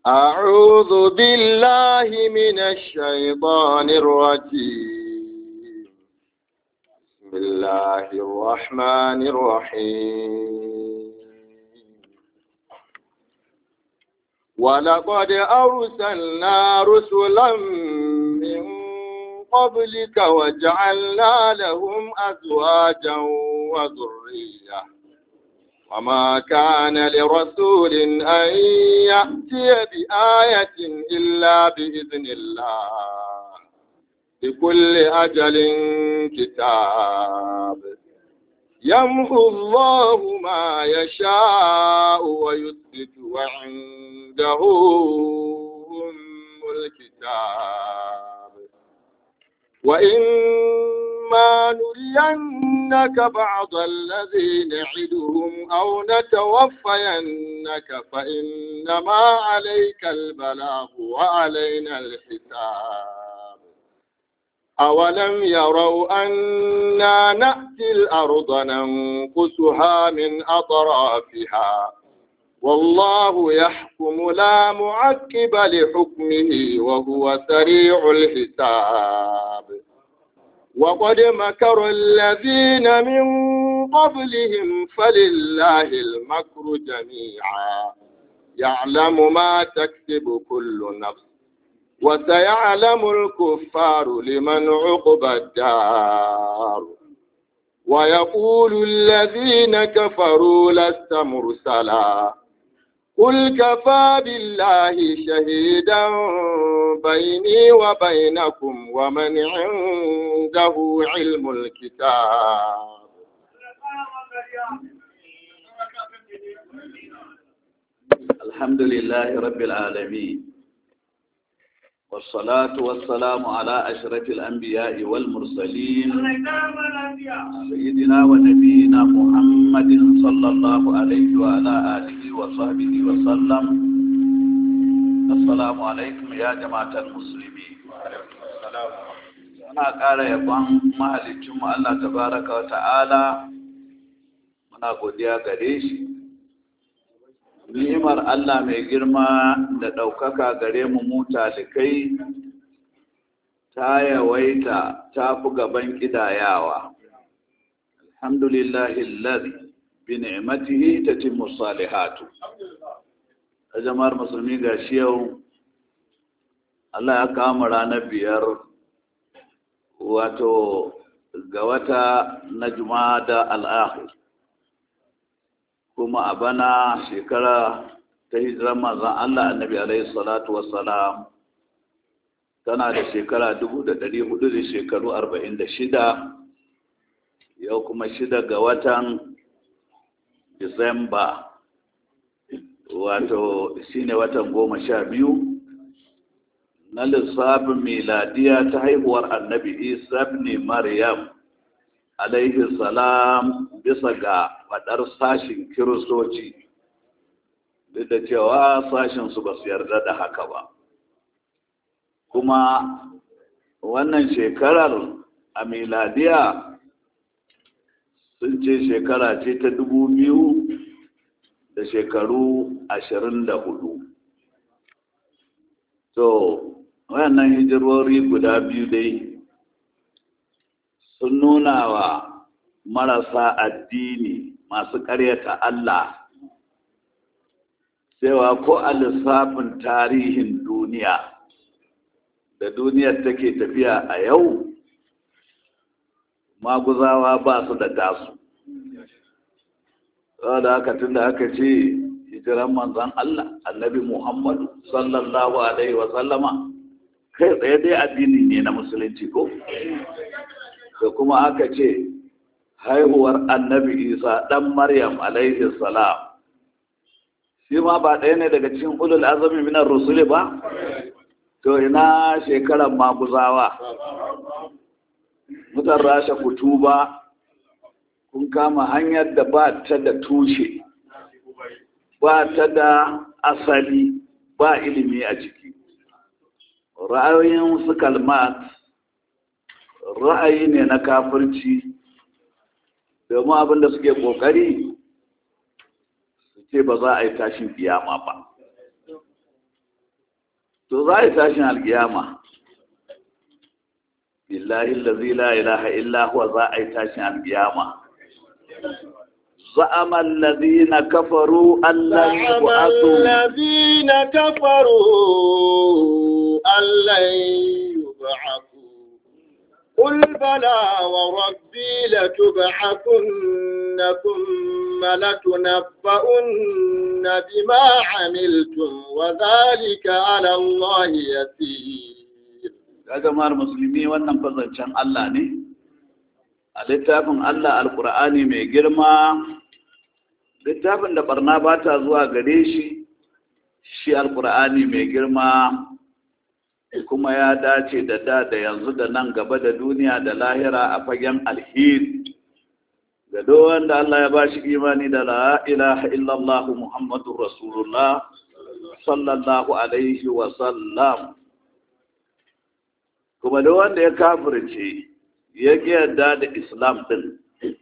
أعوذ بالله من الشيطان الرجيم بسم الله الرحمن الرحيم ولقد أرسلنا رسلا من قبلك وجعلنا لهم أزواجا وذرية وما كان لرسول أن يأتي بآية إلا بإذن الله لكل أجل كتاب يمحو الله ما يشاء ويثبت وعنده أم الكتاب وإما نرينك بعض الذي نعدهم أو نتوفينك فإنما عليك البلاغ وعلينا الحساب أولم يروا أنا نأتي الأرض ننقصها من أطرافها والله يحكم لا معقب لحكمه وهو سريع الحساب وقد مكر الذين من قبلهم فلله المكر جميعا يعلم ما تكسب كل نفس وسيعلم الكفار لمن عقبى الدار ويقول الذين كفروا لست مرسلا قل كفى بالله شهيدا بيني وبينكم ومن عنده علم الكتاب الحمد لله رب العالمين والصلاة والسلام على أشرف الأنبياء والمرسلين سيدنا ونبينا محمد صلى الله عليه وعلى آله وصحبه وسلم السلام عليكم يا جماعة المسلمين muna ƙara yabon mahalicinmu Allah tabaraka wa ta'ala muna godiya gare shi ni'imar Allah mai girma da ɗaukaka gare mu mu talikai ta yawaita ta fi gaban ƙidayawa. Alhamdulillahi lalzi bi ni'matihi tatimmu salihatu. A jama'ar musulmi ga shi yau Allah ya kama ranar biyar wato ga wata na da al'ahir. kuma a bana shekara ta hijirar manzan Allah annabi alaihi salatu wassalam tana da shekara dubu da ɗari hudu da shekaru arba'in da shida yau kuma shida ga watan disamba wato shine watan goma sha biyu na lissafin miladiya ta haihuwar annabi isa ne maryam alaihi salam bisa ga faɗar sashin kiristoci duk da cewa sashinsu ba su yarda da haka ba kuma wannan shekarar a miladiya sun ce shekara ce ta dubu biyu da shekaru ashirin da hudu to wayannan hijirori guda biyu dai sun nuna wa marasa addini masu ƙaryata Allah cewa ko a lissafin tarihin duniya da duniyar take tafiya a yau maguzawa ba su da tasu da haka tun da aka ce hijiran manzan Allah annabi Muhammadu sallallahu alaihi wa sallama kai tsaye dai addini ne na musulunci ko da kuma aka ce haihuwar annabi isa ɗan maryam alaihi salam shi ma ba ɗaya ne daga cikin ulul azami minar rusuli ba to ina shekarar maguzawa mutan rasha kutu ba kun kama hanyar da ba ta da tushe ba ta da asali ba ilimi a ciki ra'ayoyin su kalmat ra'ayi ne na kafirci domin abin da suke kokari su ce ba za a yi tashin kiyama ba za a yi tashin alkiyama billahi allazi la ilaha illa huwa za a yi tashin alkiyama زعم الذين كفروا أن لن زعم يبعثوا الذين كفروا أن لن يبعثوا قل بلى وربي لتبعثن ثم لتنبؤن بما عملتم وذلك على الله يسير ya jama'ar musulmi wannan fazancen Allah ne a littafin Allah alkur'ani mai girma littafin da barna ba ta zuwa gare shi shi alkur'ani mai girma kuma ya dace da da da yanzu da nan gaba da duniya da lahira a fagen alheri ga duk wanda Allah ya bashi imani da la ilaha illallah muhammadur rasulullah sallallahu alaihi wa sallam kuma da wanda ya kafirce ya ƙi yarda da islam ɗin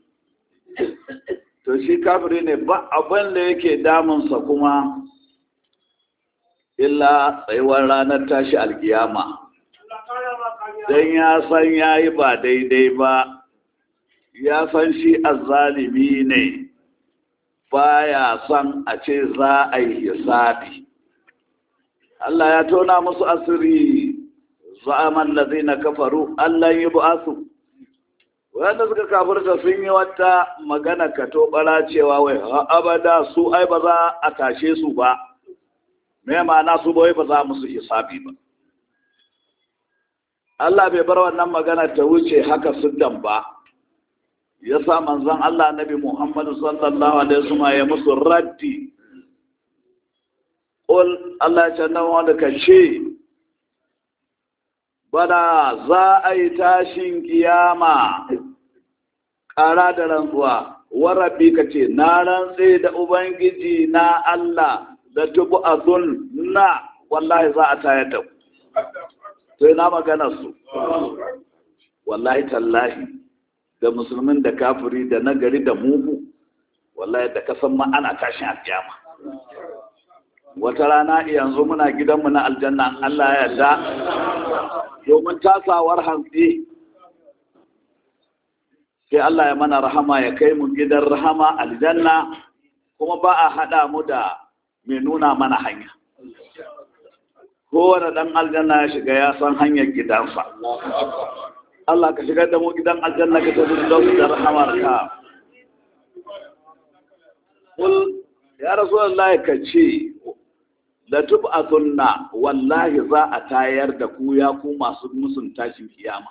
to shi kafiri ne ba abin da yake damunsa kuma illa tsayuwar ranar tashi alkiyama don ya san ya yi ba daidai ba ya san shi azzalimi ne baya son a ce za a yi hisabi Allah ya tona musu asiri za'aman lazina kafaru Allah yi bu'asu wanda suka kafirta sun yi wata magana ka to bara cewa wai abada su ai ba za a tashe su ba me ma'ana su ba wai ba za musu hisabi ba Allah bai bar wannan magana ta wuce haka siddan ba ya sa manzon Allah Nabi Muhammad sallallahu alaihi wasallam ya musu raddi qul Allah ya ce nan wanda ka ce bana za a yi tashin kiyama ƙara da rantsuwa warabi ka ce na rantse da ubangiji na Allah da tubu a na wallahi za a tayar da ku sai na magana su wallahi tallahi da musulmin da kafiri da nagari da mugu wallahi da kasan ma ana tashin alkiyama wata rana yanzu muna gidanmu na aljanna Allah ya yarda domin tasawar hantsi sai Allah ya mana rahama ya kai mu gidan rahama aljanna kuma ba a haɗa mu da mai nuna mana hanya kowane ɗan aljanna ya shiga ya san hanyar gidansa Allah ka shigar da mu gidan aljanna ka tafi da rahamar ka Kul ya rasu Allah ka ce da tub'athunna wallahi za a tayar da ku ya ku masu musun tashin kiyama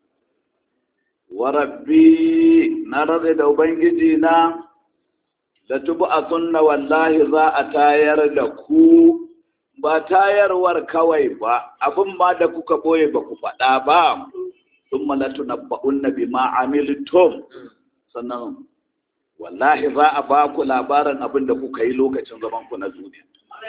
wa rabbi na rade da ubangiji na da tub'athunna wallahi za a tayar da ku ba tayarwar kawai ba abin ma da kuka boye ba ku faɗa ba thumma latunabba'unna bima amiltum sannan wallahi za a ba ku labarin abin da kuka yi lokacin zaman ku na duniya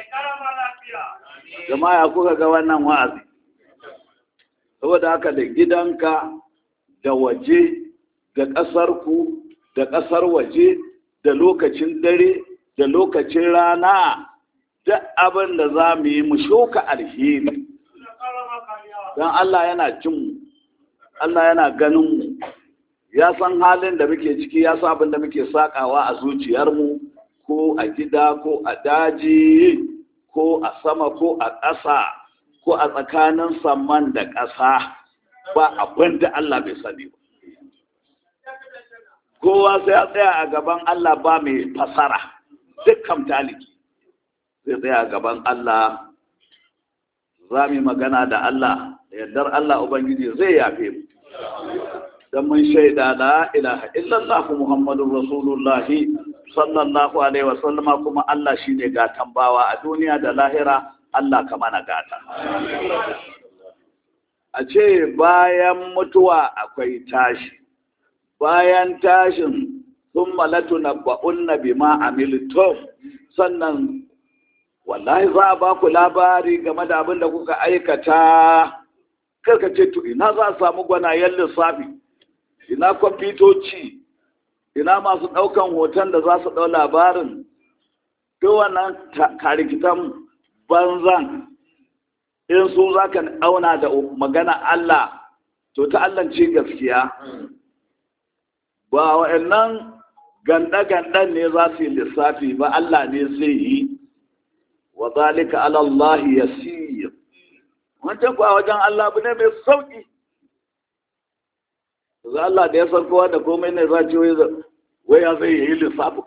jama'a kuka ga wannan wa'azi saboda haka da gidanka da waje da ƙasarku da ƙasar waje da lokacin dare da lokacin rana duk abin da za mu yi mu shuka alheri don Allah yana jin mu Allah yana ganin mu ya san halin da muke ciki ya san abin da muke sakawa a zuciyarmu ko a gida ko a daji ko a sama ko a ƙasa ko a tsakanin saman da ƙasa ba abin da Allah bai sani ba kowa sai ya tsaya a gaban Allah ba mai fasara dukkan taliki zai tsaya a gaban Allah za mu magana da Allah da yardar Allah Ubangiji zai yafe mu don mun shaida la ilaha illallah Muhammadun Rasulullahi sallallahu alaihi wasallama kuma Allah shine gatan bawa a duniya da lahira Allah ka mana gata a ce bayan mutuwa akwai tashi bayan tashin sun malatu na ba'unna bima amiltum sannan wallahi za a ba ku labari game da abin da kuka aikata karka ce to ina za a samu gwanayen lissafi ina kwamfutoci ina masu ɗaukan hoton da za su ɗau labarin duk wannan karikitan banzan in su za ka auna da magana Allah to ta Allah ce gaskiya ba wa'annan ganda-gandan ne za su yi lissafi ba Allah ne zai yi wa zalika ala Allah yasir wancan kuwa wajen Allah bu ne mai sauki za Allah da ya san kowa da komai ne za ce wai ya zai yi lissafi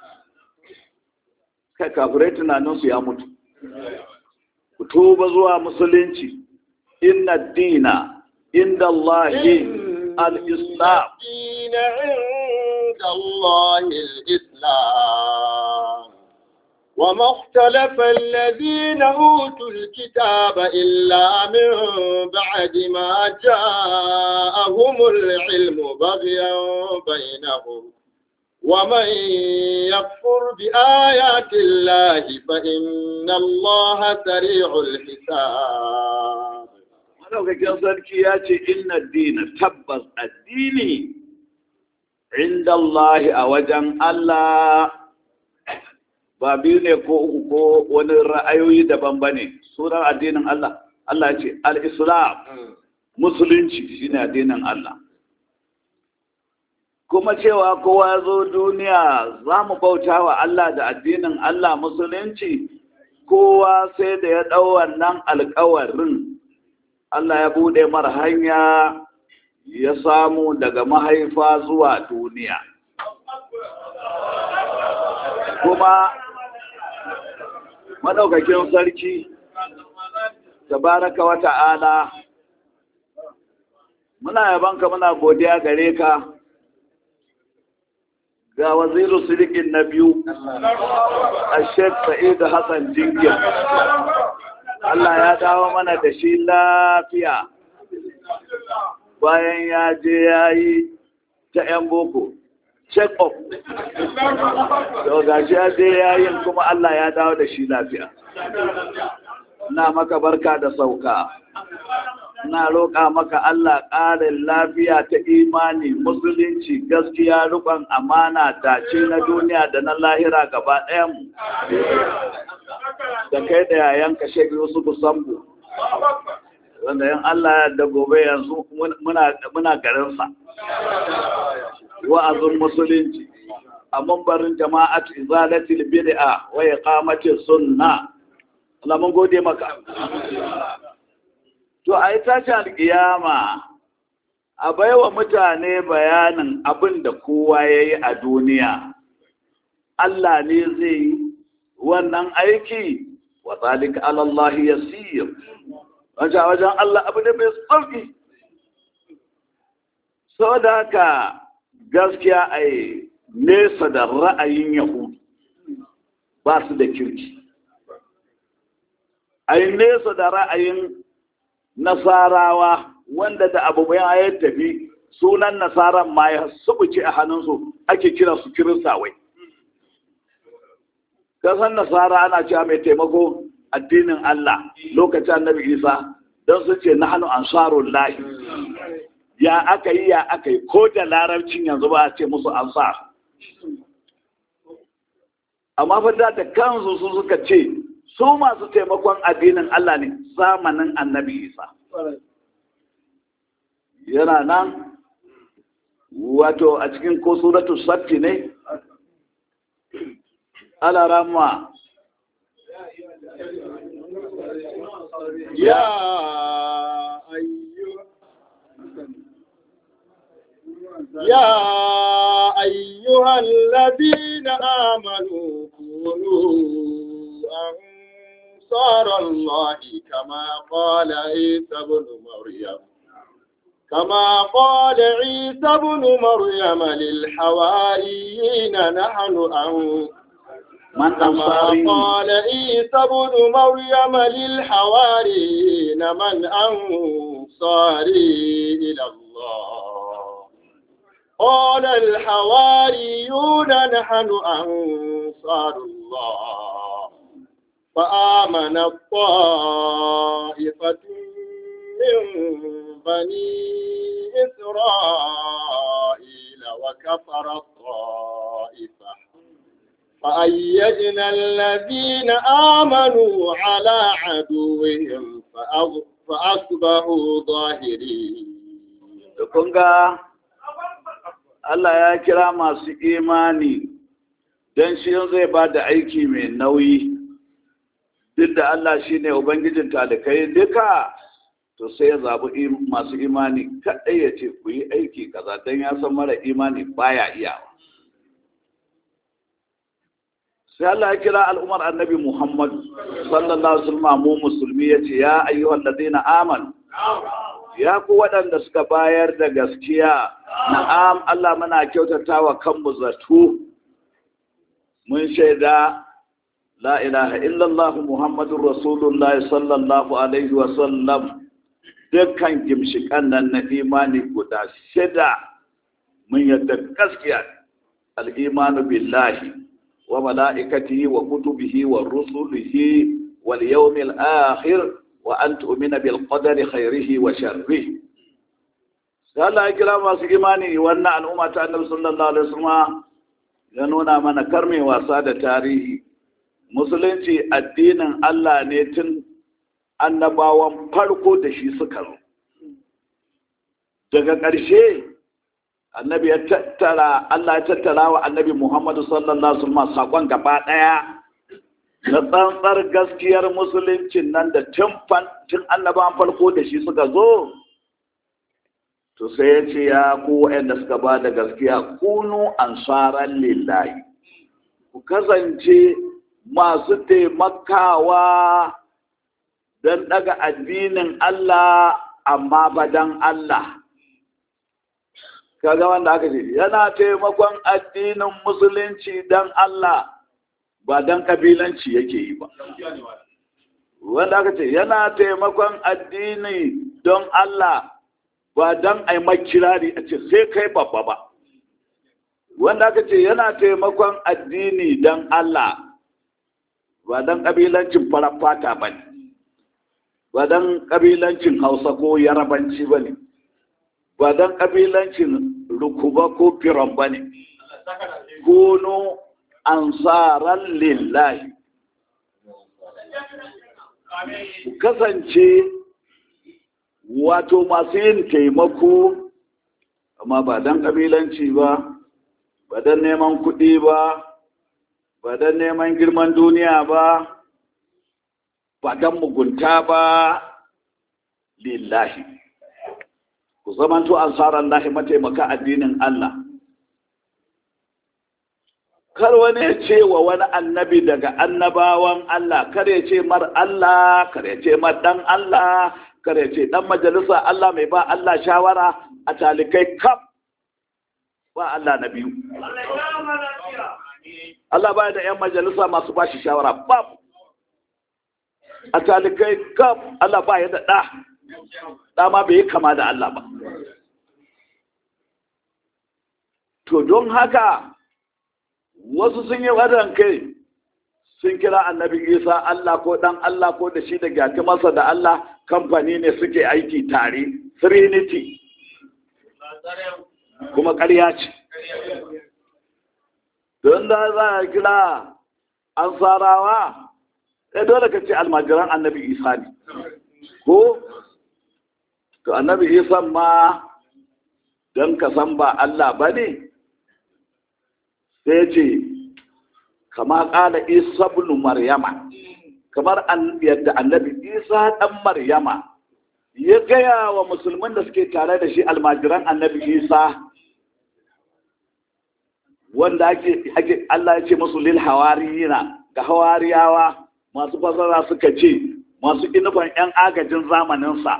kai kafirai tunaninsu ya mutu ku tuba zuwa musulunci inna dina inda Allahi al-islam الدين عند الله الإسلام وما اختلف الذين أوتوا الكتاب إلا من بعد ما جاءهم العلم بغيا بينهم ومن يكفر بآيات الله فإن الله سريع الحساب madaukakin sarki ya ce inna dina tabbas addini inda Allah a wajen Allah ba biyu ne ko uku ko wani ra'ayoyi daban ba ne sunan addinin Allah Allah ya ce al-islam musulunci shine addinin Allah kuma cewa kowa zo duniya za mu bauta wa Allah da addinin Allah musulunci kowa sai da ya ɗau wannan alkawarin Allah ya bude mara hanya ya samu daga mahaifa zuwa duniya kuma madaukakin sarki tabaraka wa ta'ala muna yabanka muna godiya gare ka ga waziru sirikin na biyu a sheik sa'id hassan jingir Allah ya dawo mana da shi lafiya bayan ya je ya yi ta 'yan boko check up da gashi ya je ya yi kuma Allah ya dawo da shi lafiya na maka barka da sauka na roƙa maka Allah ƙarin lafiya ta imani musulunci gaskiya rukon amana dace na duniya da na lahira gaba ɗayan da kai da yayanka shek Yusuf Sambo wanda yan Allah da gobe yanzu muna garinsa wa'azin musulunci a mambarin jama'at izalatil bid'a wa iqamatis sunna Allah mun gode maka to a yi tashi alƙiyama a baiwa mutane bayanin abin da kowa ya yi a duniya Allah ne zai yi wannan aiki wa zalika alallahi yasir wajen wajen Allah abu ne mai sauki sau da haka gaskiya a yi nesa da ra'ayin yahudu ba su da kirki a yi nesa da ra'ayin nasarawa wanda da abu mai ya tafi sunan nasaran ma ya subuce a hannunsu ake kira su kirisawai kasan nasara ana cewa mai taimako addinin Allah lokacin annabi isa don sun ce na hannu ansarun lahi ya aka yi ya aka yi ko da larabcin yanzu ba a ce musu ansar amma fa da kansu su suka ce su masu taimakon addinin Allah ne zamanin annabi Isa. Yana nan wato a cikin ko suratu satti ne? Alarama. Ya ayyu يا أيها الذين آمنوا كونوا أنصار الله كما قال عيسى بن مريم كما قال عيسى بن مريم للحواريين نحن أن من كما أنصاري قال عيسى بن مريم للحواريين من أنصاري إلى الله قال الحواريون نحن أنصار الله فآمن الطائفة من بني إسرائيل وكفر الطائفة فأيدنا الذين آمنوا على عدوهم فأغ- فأصبحوا ظاهرين da kun ga Allah ya kira masu imani don shi zai ba da aiki mai nauyi duk da Allah shi ne Ubangijin talikai duka to sai ya zaɓi im- masu imani kaɗai ya ce ku yi aiki kaza don ya san mara imani baya iyawa sai Allah ya kira al'ummar annabi Muhammad sallallahu alaihi wasallam mu musulmi ya ce ya ayyuhal ladina amanu ya ku waɗanda suka bayar da gaskiya na'am Allah muna kyautata wa kanmu zato mun shaida la ilaha illallah muhammadur rasulullahi sallallahu alaihi wa sallam dukkan gimshikan nan na imani guda shida mun yadda gaskiya al-imanu billahi wa mala'ikatihi wa kutubihi wa rusulihi wal yawmil akhir wa an tu'mina bil qadari khairihi wa sharrihi sai Allah ya kira masu imani wannan al'umma ta annabi sallallahu alaihi wasallam ya nuna mana karme wasa da tarihi musulunci addinin Allah ne tun annabawan farko da shi suka zo daga ƙarshe annabi ya tattara Allah ya tattara wa annabi Muhammadu sallallahu alaihi wasallam sakon gaba daya na tsantsar gaskiyar musuluncin nan da tun annabawan farko da shi suka zo to sai ya ce ya ku waɗanda suka ba da gaskiya kunu ansaran lillahi ku kasance masu taimakawa don daga addinin Allah amma ba don Allah kaga wanda aka ce yana taimakon addinin musulunci don Allah ba don kabilanci yake yi ba wanda aka ce yana taimakon addini don Allah ba don a yi makirari a ce sai kai babba ba wanda aka ce yana taimakon addini don Allah ba don ƙabilancin farar fata ba ne ba don ƙabilancin hausa ko yarabanci ba ne ba don ƙabilancin rukuba ko firan ba ne kono ansaran lillahi ku kasance wato masu yin taimako amma ba don ƙabilanci ba ba don neman kuɗi ba ba don neman girman duniya ba ba don mugunta ba lillahi ku zamanto ansarar lahi mataimaka addinin Allah kar wani ya ce wa wani annabi daga annabawan Allah kar ya ce mar Allah kar ya ce mar dan Allah kar ya ce dan majalisa Allah mai ba Allah shawara a talikai kaf ba Allah na biyu Allah ba da yan majalisa masu ba shi shawara babu a talikai kaf Allah ba ya da ɗa ɗa ma bai yi kama da Allah ba to don haka wasu sun yi wadan kai sun kira annabi isa Allah ko dan Allah ko da shi da gyati masa da Allah kamfani ne suke aiki tare trinity kuma ƙarya ce don da za a kira an sarawa sai dole ka ce almajiran annabi isa ne ko to annabi isa ma don ka san ba Allah ba ne sai ce kama ƙala isa bin maryama kamar yadda annabi isa ɗan maryama ya gaya wa musulman da suke tare da shi almajiran annabi isa wanda ake Allah ya ce musu lil hawariyina ga hawariyawa masu fasara suka ce masu inufan 'yan agajin zamaninsa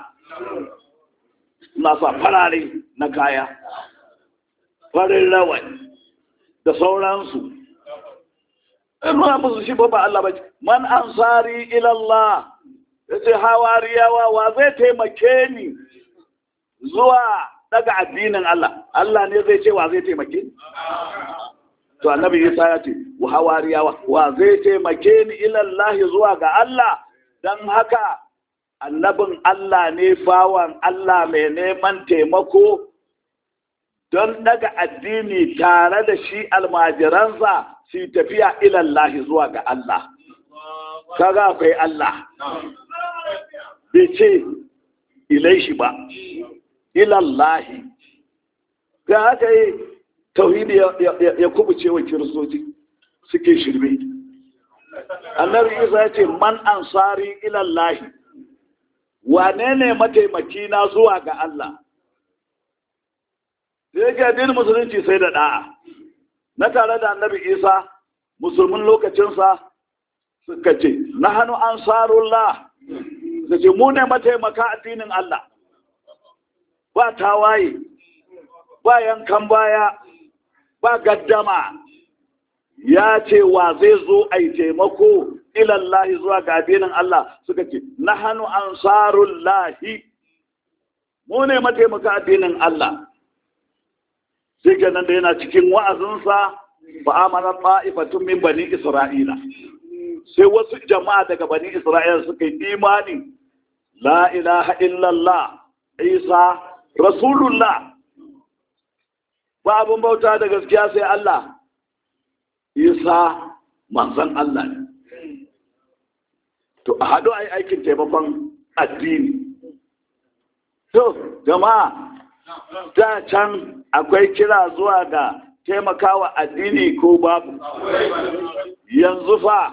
na sa farare na kaya farin rawani da sauransu in nuna musu shi ba Allah ba man ansari ilallah ya ce hawariyawa wa zai taimake ni zuwa daga addinin Allah Allah ne zai ce wa zai taimake ni to annabi Isa ya ce wa hawariyawa wa zai taimake ni ilallahi zuwa ga Allah dan haka annabin Allah ne bawan Allah mai neman taimako don daga addini tare da shi almajiransa su tafiya ilallahi zuwa ga Allah kaga akwai Allah bai ce ilai shi ba ilallahi ga haka yi tauhidi ya kubuce wa kiristoci suke shirme annabi isa ya ce man ansari ilallahi wane ne mataimaki na zuwa ga Allah sai ga addinin musulunci sai da da'a na tare da annabi isa musulmin lokacinsa suka ce na hannu ansarullah suka ce mu ne mataimaka addinin Allah ba tawaye ba yankan baya ba gaddama ya ce wa zai zo a yi taimako ilallahi zuwa ga addinin Allah suka ce na hannu ansarullahi mu ne mataimaka addinin Allah sai nan da yana cikin wa'azinsa ba amana ta'ifatun min bani isra'ila sai wasu jama'a daga bani isra'ila suka yi imani la ilaha illallah isa rasulullah ba abin bauta da gaskiya sai Allah isa manzan Allah ne to a haɗu a yi aikin taimakon addini to jama'a da can akwai kira zuwa ga taimakawa addini ko babu yanzu fa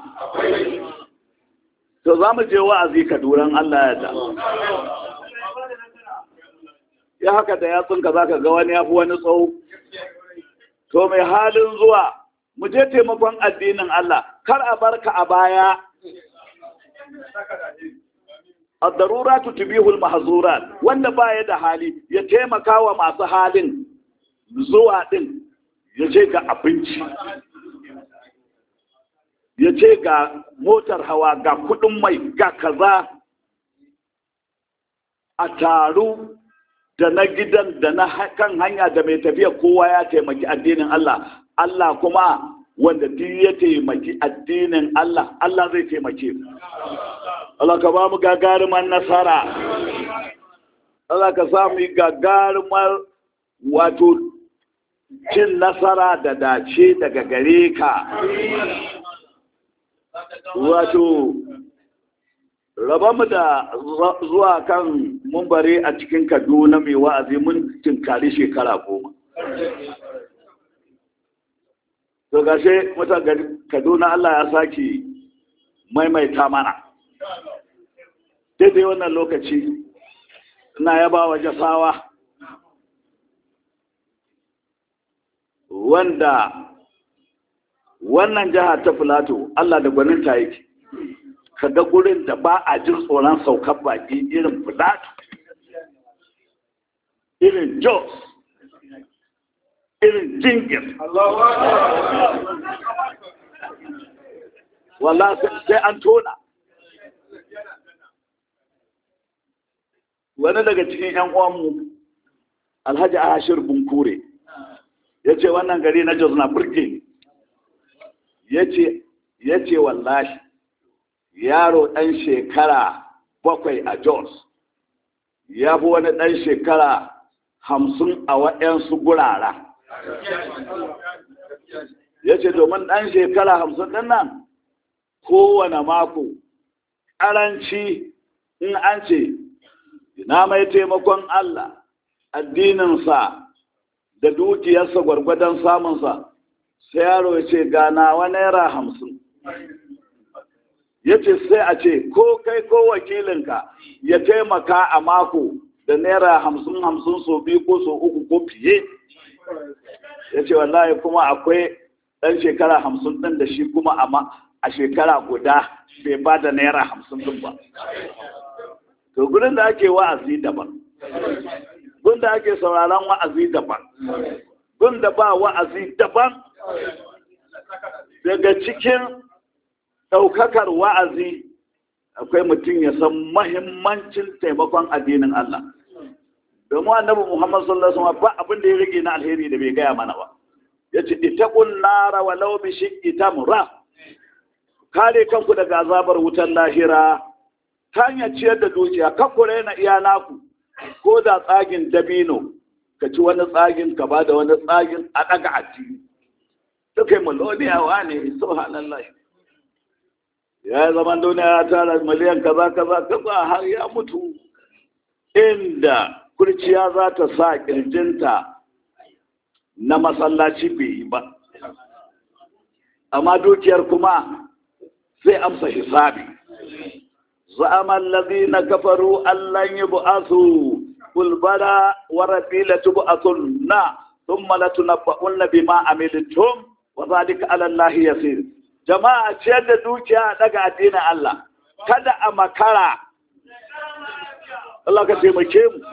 to za mu je wa'azi kaduran Allah ya da ya haka da yatsunka za ka ga wani ya fi wani tsawo to mai halin zuwa mu je taimakon addinin Allah kar a barka a baya ad-daruratu tubihul mahzurat wanda baya da hali ya taimaka wa masu halin zuwa din ya ce ga abinci ya ce ga motar hawa ga kudin mai ga kaza a taru da na gidan da na kan hanya da mai tafiya kowa ya taimaki addinin Allah Allah kuma wanda duk ya taimaki addinin Allah Allah zai taimake mu Allah ka ba mu gagarumar nasara Allah ka sa mu gagarumar wato cin nasara da dace daga gare ka wato mu da zuwa kan mumbare a cikin kaduna mai wa'azi mun tinkari shekara goma to gashe mutan kaduna allah ya sake maimaita mana daidai wannan lokaci na yaba wa jasawa wanda wannan jiha ta filato allah da gwaninta yake kaga gurin da ba a jin tsoron saukar baki irin filato irin jos irin jingir wala sai an tona wani daga cikin 'yan uwanmu alhaji ashir bunkure ya ce wannan gari na jos na burge ya ce wallahi yaro ɗan shekara bakwai a jos ya fi wani ɗan shekara hamsin a waɗansu gurara ya ce domin ɗan shekara hamsin ɗin nan kowane mako ƙaranci in an ce na mai taimakon Allah addininsa da dukiyarsa gwargwadon samunsa sai yaro ya ce ganawa naira hamsin ya ce sai a ce ko kai ko wakilinka ya taimaka a mako da naira hamsin hamsin so biyu ko so uku ko fiye ya ce wallahi kuma akwai ɗan shekara hamsin ɗin da shi kuma a shekara guda bai ba da naira hamsin ɗin ba to gudun da ake wa'azi daban gun da ake sauraron wa'azi daban gun da ba wa'azi daban daga cikin ɗaukakar wa'azi akwai mutum ya san mahimmancin taimakon addinin Allah domin annabi Muhammad sallallahu alaihi wasallam ba abin da ya rage na alheri da bai gaya mana ba yace ittaqun nara walau bi shiqqi tamra kare kanku daga azabar wutar lahira ta hanyar ciyar da dukiya kakure na iya naku ko da tsagin dabino ka ci wani tsagin ka ba da wani tsagin a ɗaga addini ta kai maloniyawa ne subhanallah ya yi zaman duniya ya tara miliyan kaza kaza kaza har ya mutu inda kurciya za ta sa kirjinta na masallaci bai yi ba amma dukiyar kuma sai amsa hisabi za'ama allazina kafaru allan yub'athu qul bala wa rabbil tub'athunna thumma latunabba'unna bima amiltum wa dhalika 'ala allahi yasir jama'a ciyar da dukiya daga addinin Allah kada a makara Allah ka taimake mu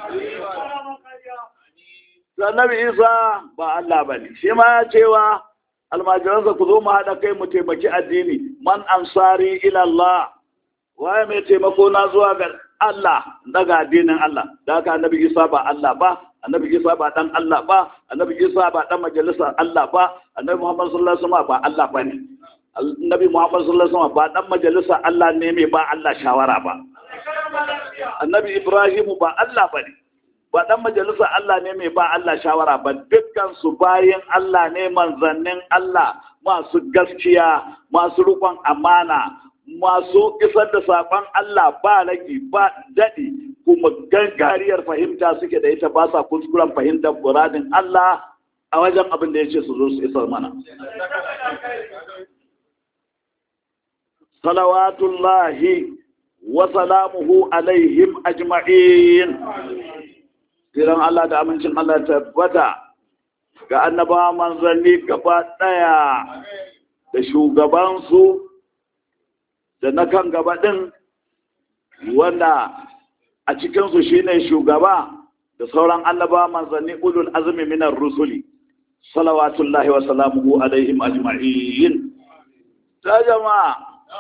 annabi Isa ba Allah bane shi ma ya cewa almajiransa ku zo mu haɗa kai mu taimaki addini man ansari ila Allah waye mai taimako na zuwa ga Allah daga addinin Allah da haka annabi Isa ba Allah ba annabi Isa ba dan Allah ba annabi Isa ba dan majalisar Allah ba annabi Muhammad sallallahu alaihi wasallam ba Allah bane annabi Muhammad sallallahu alaihi wasallam ba dan majalisar Allah ne mai ba Allah shawara ba annabi Ibrahim ba Allah bane ba dan majalisa Allah ne mai ba Allah shawara ba dukkan su bayan Allah ne manzannin Allah masu gaskiya masu rukun amana masu isar da saƙon Allah ba ragi ba daɗi kuma gangariyar fahimta suke da ita ba sa kuskuren fahimtar muradin Allah a wajen abin da ya ce su zo su isar mana. Salawatullahi wa salamuhu alaihim ajma'in. Kiran Allah da amincin Allah tabbata ga annaba manzanni gaba ɗaya da shugabansu da na kan gaba ɗin wanda a cikinsu shine shugaba da sauran annaba manzanni ulul azumi minar rusuli salawatullahi wa salamuhu alaihim ajma'in ta jama'a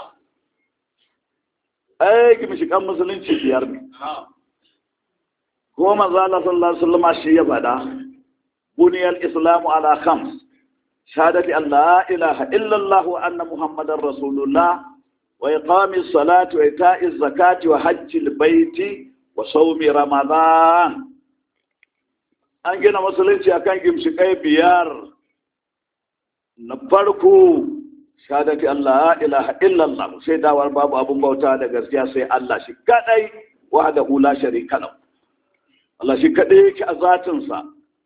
ai gimshikan musulunci biyar ne ko manzo Allah sallallahu alaihi wasallam shi ya faɗa buniyal islamu ala khams shahadati an la ilaha illallah wa anna muhammadar rasulullah وإقام الصلاة وإيتاء الزكاة وحج البيت وصوم رمضان an gina musulunci akan gimshikai biyar na farko shahadati Allah ilaha illallah sai dawar babu abun bauta da gaskiya sai Allah shi kadai wahda la sharika lahu Allah shi kadai yake a zatinsa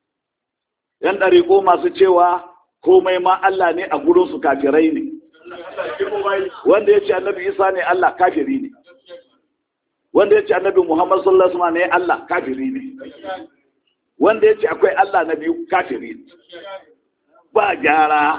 yan dariƙo masu cewa komai ma Allah ne a gurin su kafirai ne wanda ya ce annabi isa ne Allah kafiri ne wanda ya ce annabi muhammad sallallahu alaihi wasallam ne Allah kafiri ne wanda ya ce akwai Allah na biyu kafiri ne ba gyara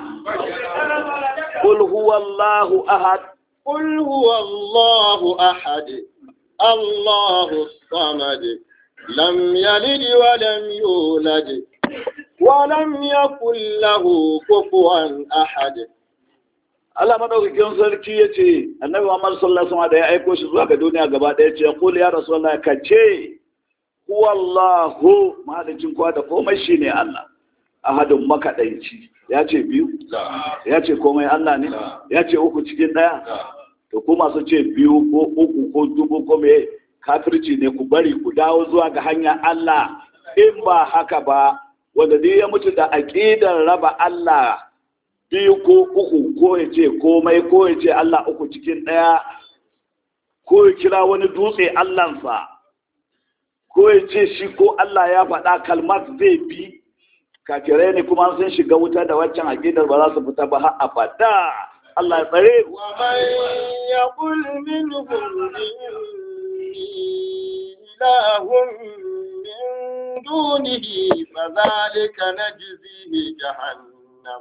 qul huwallahu ahad قل هو الله أحد الله الصمد لم يلد ولم يولد ولم يكن له كفوا أحد Allah madaukakin sarki ya ce annabi Muhammad sallallahu alaihi wasallam da ya aiko shi zuwa ga duniya gaba ɗaya ce qul ya rasulullahi ka ce huwallahu mahalicin kowa da komai shine Allah ahadun makadaici ya ce biyu ya ce komai Allah ne ya ce uku cikin ɗaya to ku masu ce biyu ko uku ko dubu ko me kafirci ne ku bari ku dawo zuwa ga hanya Allah in ba haka ba wanda dai ya mutu da aqidar raba Allah biyu ko uku ko ya ce komai ko ya ce Allah uku cikin ɗaya ko ya kira wani dutse Allahnsa ko ya ce shi ko Allah ya faɗa kalmar zai bi kafirai ne kuma sun shiga wuta da waccan aƙidar ba za su fita ba har abada Allah ya tsare ومن يقل منهم إني إله من دونه فذلك نجزيه جهنم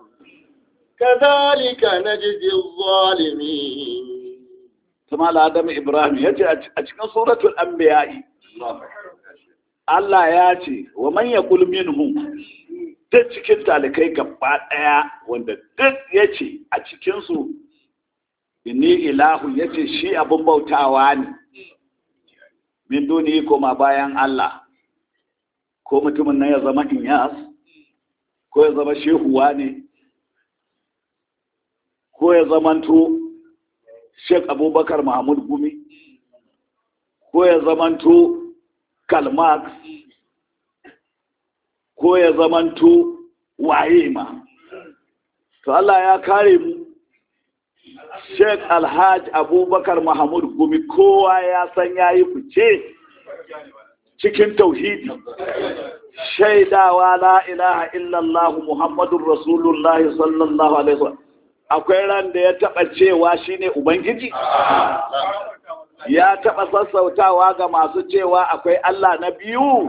كذلك نجزي الظالمين kuma Adam Ibrahim ya ce a cikin suratul anbiya'i Allah ya ce wa man yaqul minhum duk cikin talikai gaba daya wanda duk yace a cikin su inni ilahu yace shi abun bautawa ne min duni koma bayan Allah ko mutumin nan ya zama inyas ko ya zama shehuwa ne ko ya zamanto Sheikh Abubakar Mahmud Gumi ko ya zamanto Karl Marx ko ya zamanto waye ma to Allah ya kare mu sheikh alhaj abubakar mahmud gumi kowa ya san ya yi fice cikin tauhidi shaidawa la ilaha illallah muhammadun rasulullahi sallallahu alaihi wasallam akwai ran da ya taba cewa shine ubangiji ya taba sassautawa ga masu cewa akwai Allah na biyu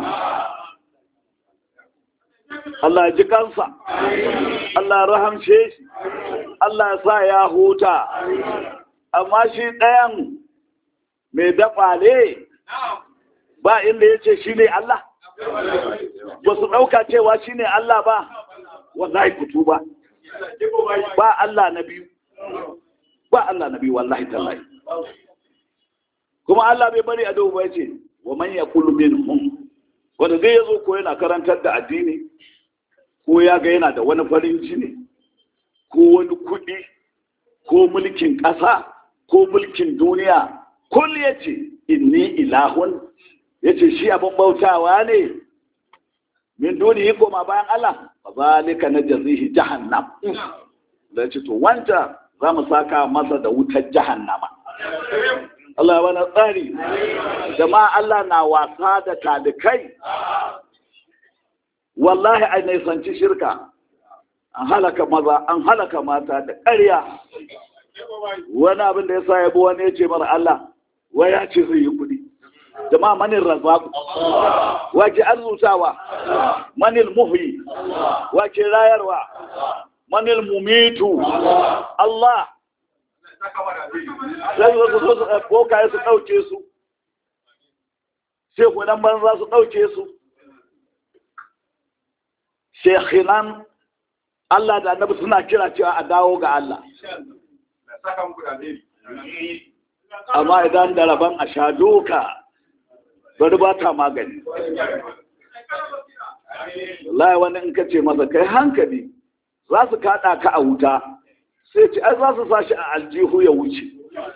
Allah ji kansa Allah rahamshe shi Allah ya sa ya huta amma shi ɗayan mai dafa ne ba inda ya ce shi ne Allah ba su ɗauka cewa shi ne Allah ba wallahi kutu ba ba Allah na biyu ba Allah na biyu wallahi tallahi kuma Allah bai bari a ba ya ce wa man yaqulu minhum wanda zai yazo ko yana karantar da addini ko ya ga yana da wani farin jini ko wani kuɗi ko mulkin ƙasa ko mulkin duniya kul ya ce inni ilahun ya ce shi abin bautawa ne min duniya koma bayan Allah ba zalika na jazihi jahannam da ce to wanta za mu saka masa da wutar jahannama Allah wani tsari jama'a Allah na wasa da talikai wallahi a nisanci shirka an halaka maza an halaka mata da ƙarya wani abin da ya sa yabo wani ya ce mara Allah wai ya ce zai yi kuɗi jama'a manin razzaku wake arzutawa manil muhyi wake rayarwa manil mumitu Allah sai wasu so su bokaye su ɗauke su sai kudan banza su ɗauke su shekhinan Allah da annabi suna kira cewa a dawo ga Allah amma idan da rabon a sha doka bari ba ta magani lai wani in ka ce masa kai hankali za su kaɗa ka a wuta sai ce ai za su sa shi a aljihu ya wuce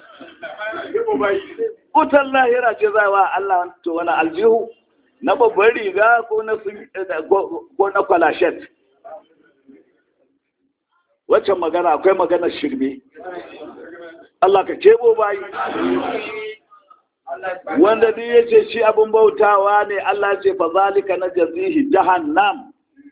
wutan lahira ce za wa Allah to wani aljihu na babban riga ko na ko na kwalashet waccan magana akwai maganar shirme Allah ka kebo bayi wanda duk ya ce shi abin bautawa ne Allah ce fa zalika na jazihi jahannam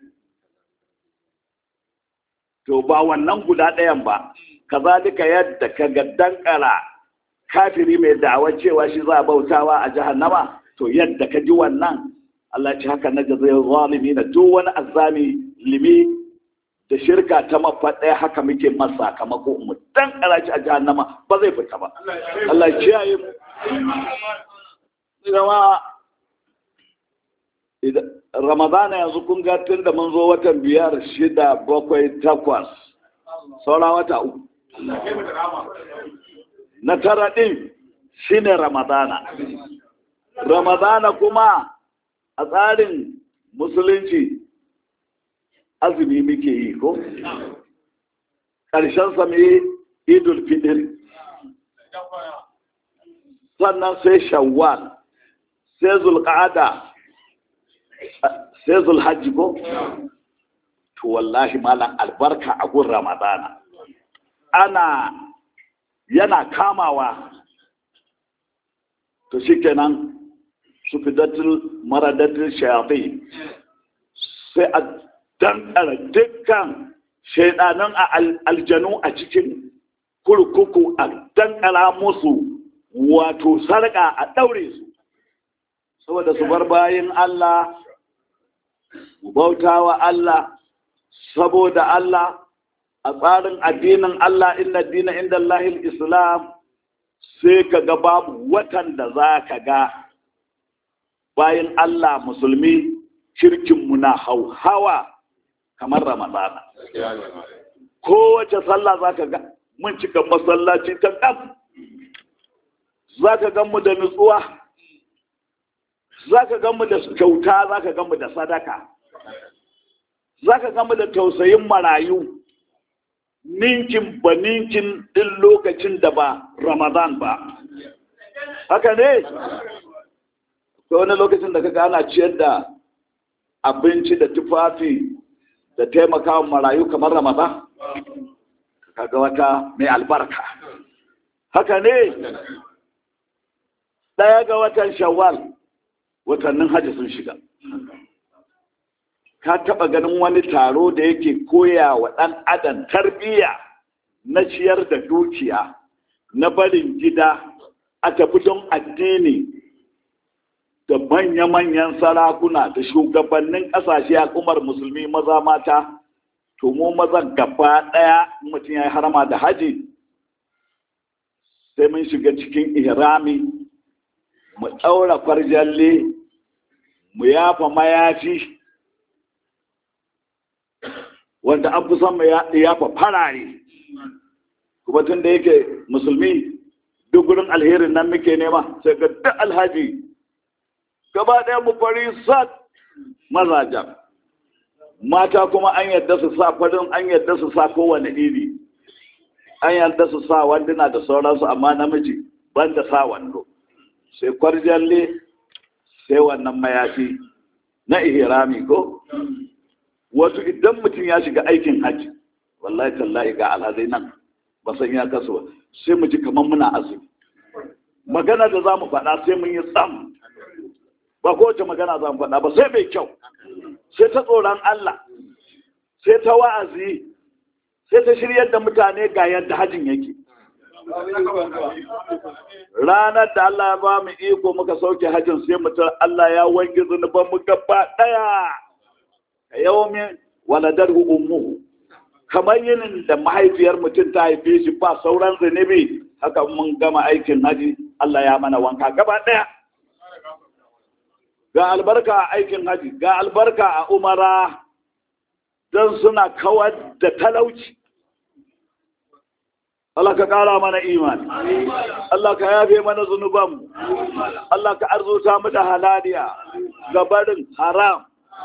to ba wannan guda ɗayan ba kazalika yadda ka ga dankara kafiri mai da'awar cewa shi za a bautawa a jahannama to yadda ka ji wannan Allah ce haka na jazai zalimi na duk wani azami limi da shirka ta mafaɗaya haka muke masa sakamako mu dan karaci a jahannama ba zai fita ba Allah kiyaye mu zama ramadana yanzu kun ga tun da mun zo watan biyar shida bakwai takwas saura wata uku na tara ɗin shine ramadana ramadana kuma a tsarin musulunci azumi muke yi ko ƙarshen sami idul fidir sannan sai shawwal sai zulƙada sai zulhajji ko to wallahi malam albarka a gun ramadana ana yana kamawa to shikenan su fidatul maradatul shayafi sai a dankara dukkan shaidanan a aljanu a cikin kurkuku a dankara musu wato sarƙa a ɗaure su saboda su bar bayan Allah bautawa Allah saboda Allah a tsarin addinin Allah inna dina inda Allahil Islam sai ka ga babu watan da za ka ga bayan Allah musulmi kirkinmu na hauhawa kamar Ramadana. Kowace sallah za ka ga mun cika masallaci ta ɗan za ka gan mu da nutsuwa za ka gan mu da kyauta za ka gan mu da sadaka za ka gan mu da tausayin marayu ninkin ba ninkin ɗin lokacin da ba ramadan ba haka ne ko wani lokacin da kaga ana ciyar da abinci da tufafi da taimakawa marayu kamar ramadan kaga wata mai albarka haka ne ɗaya ga watan shawwal watannin hajji sun shiga ka taɓa ganin wani taro da yake koya wa ɗan adam tarbiyya na ciyar da dukiya na barin gida a tafi don addini da manya-manyan sarakuna da shugabannin ƙasashe al'ummar musulmi maza mata to mu mazan gaba ɗaya mutum ya yi harama da haji sai mun shiga cikin ihrami mu ɗaura farjalle mu yafa mayafi wanda an fi son mu yafa farare kuma tun da yake musulmi duk gurin alherin nan muke nema sai ga duk alhaji gaba ɗaya mu fari sat mazajen mata kuma an yadda su sa farin an yadda su sa kowane iri an yadda su sa wanduna da sauransu amma namiji ban da sa wando sai kwarjalle sai wannan mayafi na ihrami ko wato idan mutum ya shiga aikin hajji wallahi tallahi ga alhazai nan ba san ya kasu ba sai mu ji kamar muna azumi magana da za mu faɗa sai mun yi tsam ba kowace magana za mu faɗa ba sai mai kyau sai ta tsoron Allah sai ta wa'azi sai ta shiryar da mutane ga yadda hajjin yake ranar da Allah ya ba mu iko muka sauke hajjin sai mutum Allah ya wanke zunuban mu gaba daya a yawmin waladarhu ummuhu kamar yinin da mahaifiyar mutum ta haife shi ba sauran zunubi haka mun gama aikin haji Allah ya mana wanka gaba daya ga albarka a aikin haji ga albarka a umara don suna kawar da talauci Allah ka ƙara mana imani Allah ka yafe mana zunubanmu Allah ka arzuta mu da halaliya ga barin haram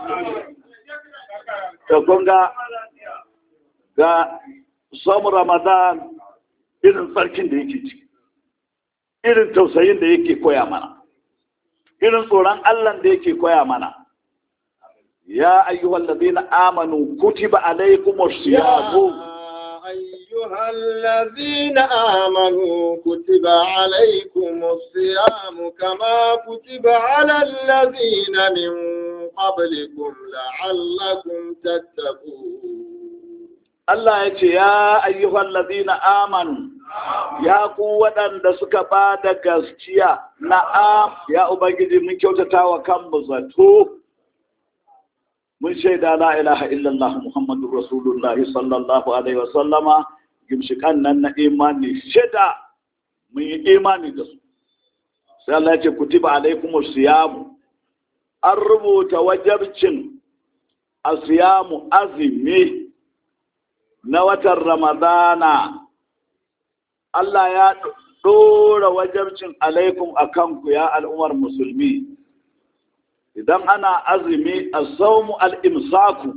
da kunga ga samu ramadan irin tsarkin da yake ciki irin tausayin da yake koya mana irin tsoron Allah da yake koya mana ya ayyuhal ladina amanu kutiba alaykumus siyamu أيها الذين آمنوا كتب عليكم الصيام كما كتب على الذين من قبلكم لعلكم تتقون Allah ya ce, Ya ayyuhan ladina amanu, ya ku waɗanda suka ba da gaskiya na'am ya Ubangiji mun kyautata wa kanmu zato. Mun shaida la ilaha illallah Muhammadu Rasulullah sallallahu Alaihi wasallama gimshikan nan na imani shida mun yi imani da su. Sai Allah ya ce, Kutiba alaikumus siyamu, an rubuta wajabcin a siyamu azumi. na watan Ramadana, Allah ya ɗora wajabcin alaikum a kanku ya al'ummar musulmi, idan ana azumi a saumu al'imsaku,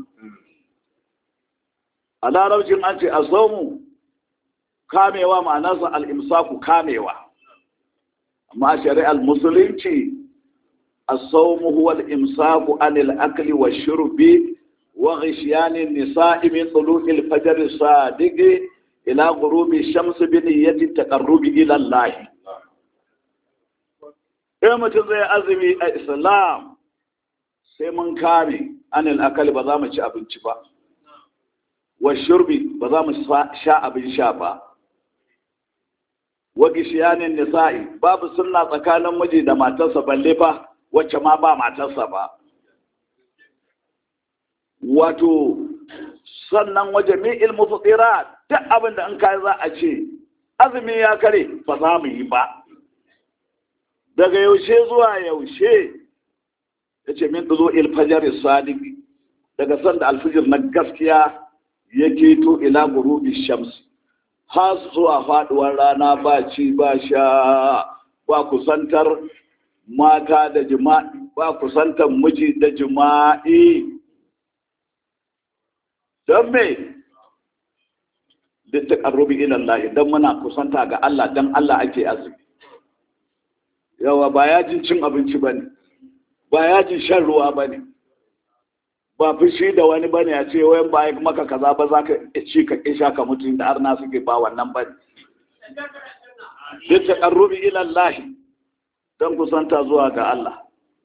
a larabcin an ce a saumu kamewa ma'anarsa al'imsaku kamewa, amma a shari'ar musulunci a saumu huwa al'imsaku anil akli wa shurbi وغشيان النساء من طلوع الفجر الصادق إلى غروب الشمس بنية التقرب إلى الله in mutum zai azumi a islam sai mun kame anil akali ba za mu ci abinci ba wa shurbi ba za mu sha abin sha ba wa gishiyanin nisa'i babu sunna tsakanin miji da matarsa balle fa wacce ma ba matarsa ba wato sannan waje mi ilmu fitsira duk abin da an kai za a ce azumi ya kare ba za mu yi ba daga yaushe zuwa yaushe ya ce min zo ilfajar sadiki daga sanda alfijir na gaskiya ya keto ila gurubi shamsi har zuwa faduwar rana ba ci ba sha ba kusantar mata da jima'i ba kusantar miji da jima'i don me duk ta ƙarrubi ilallahi don muna kusanta ga Allah don Allah ake azumi yawa ba yajin cin abinci ba ne ba yajin shan ruwa ba ne ba fushi da wani bane a ce wayan ba maka kaza ba za ka ci ka kisha ka mutu da arna suke ba wannan bane duk taqarrubi ila Allah dan kusanta zuwa ga Allah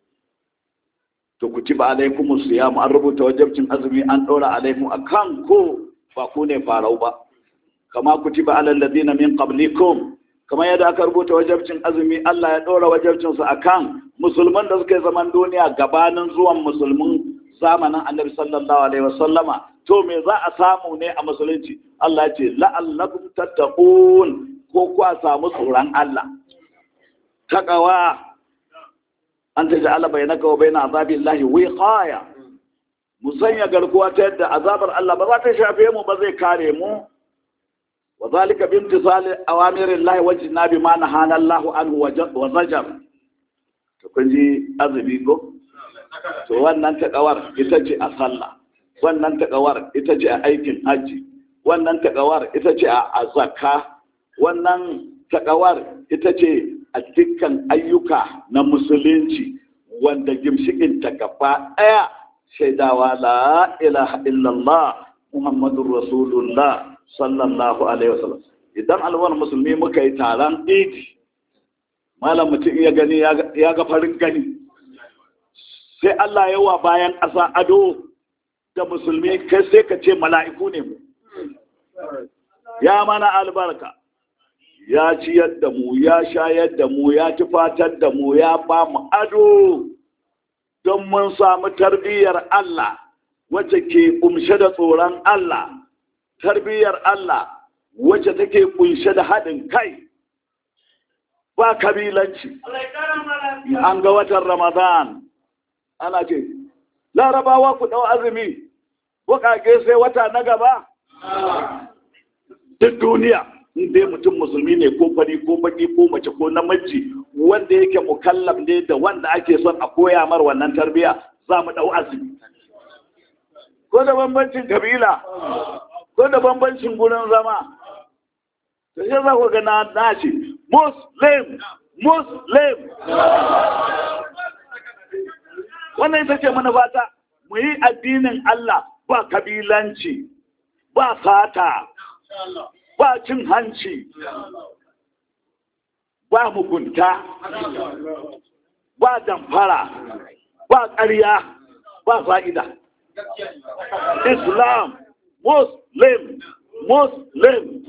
to kutiba alaikumus siyam an rubuta wajibcin azumi an ɗora alaikum akan ko ba ku ne farau ba kama kutiba alal ladina min qablikum kama yadda aka rubuta wajibcin azumi Allah ya ɗora wajibcin su akan musulman da suka yi zaman duniya gabanin zuwan musulmin zamanin Annabi sallallahu alaihi wasallama to me za a samu ne a musulunci Allah ya ce la'allakum tattaqun ko ku a samu tsoron Allah taqwa an ta ja'ala bainaka wa baina azabillahi wiqaya mu sanya garkuwa ta yadda azabar Allah ba za ta shafe mu ba zai kare mu wa zalika bi imtisali awamirillahi wa jinabi ma nahana Allah anhu wa zajar to kun ji azumi ko to wannan takawar ita ce a sallah wannan takawar ita ce a aikin haji wannan takawar ita ce a zakka wannan takawar ita ce a dukkan ayyuka na musulunci wanda gimshikinta gaba ɗaya shaidawa la ilaha illallah muhammadun rasulullah sallallahu alaihi wasallam idan alwar musulmi muka yi taron idi malam mutum ya gani ya ga farin gani sai Allah yawa bayan ƙasa ado da musulmi kai sai ka ce mala'iku ne mu ya mana albarka ya ciyar da mu ya shayar da mu ya tufatar da mu ya ba mu ado don mun samu tarbiyyar Allah wacce ke kumshe da tsoron Allah tarbiyyar Allah wacce take kunshe da haɗin kai ba kabilanci an ga watan ramadan ana ce larabawa ku ɗau azumi buƙaƙe sai wata na gaba duk duniya in dai mutum musulmi ne ko fari ko baki ko mace ko namiji wanda yake mukallaf ne da wanda ake son a koya mar wannan tarbiya za mu dau azumi ko da bambancin kabila ko da bambancin gurin zama to sai za ku ga na nace muslim muslim wannan ita ce manufata mu yi addinin Allah ba kabilanci ba sata ba cin hanci ba mugunta ba damfara ba ƙarya ba fa'ida islam muslim muslim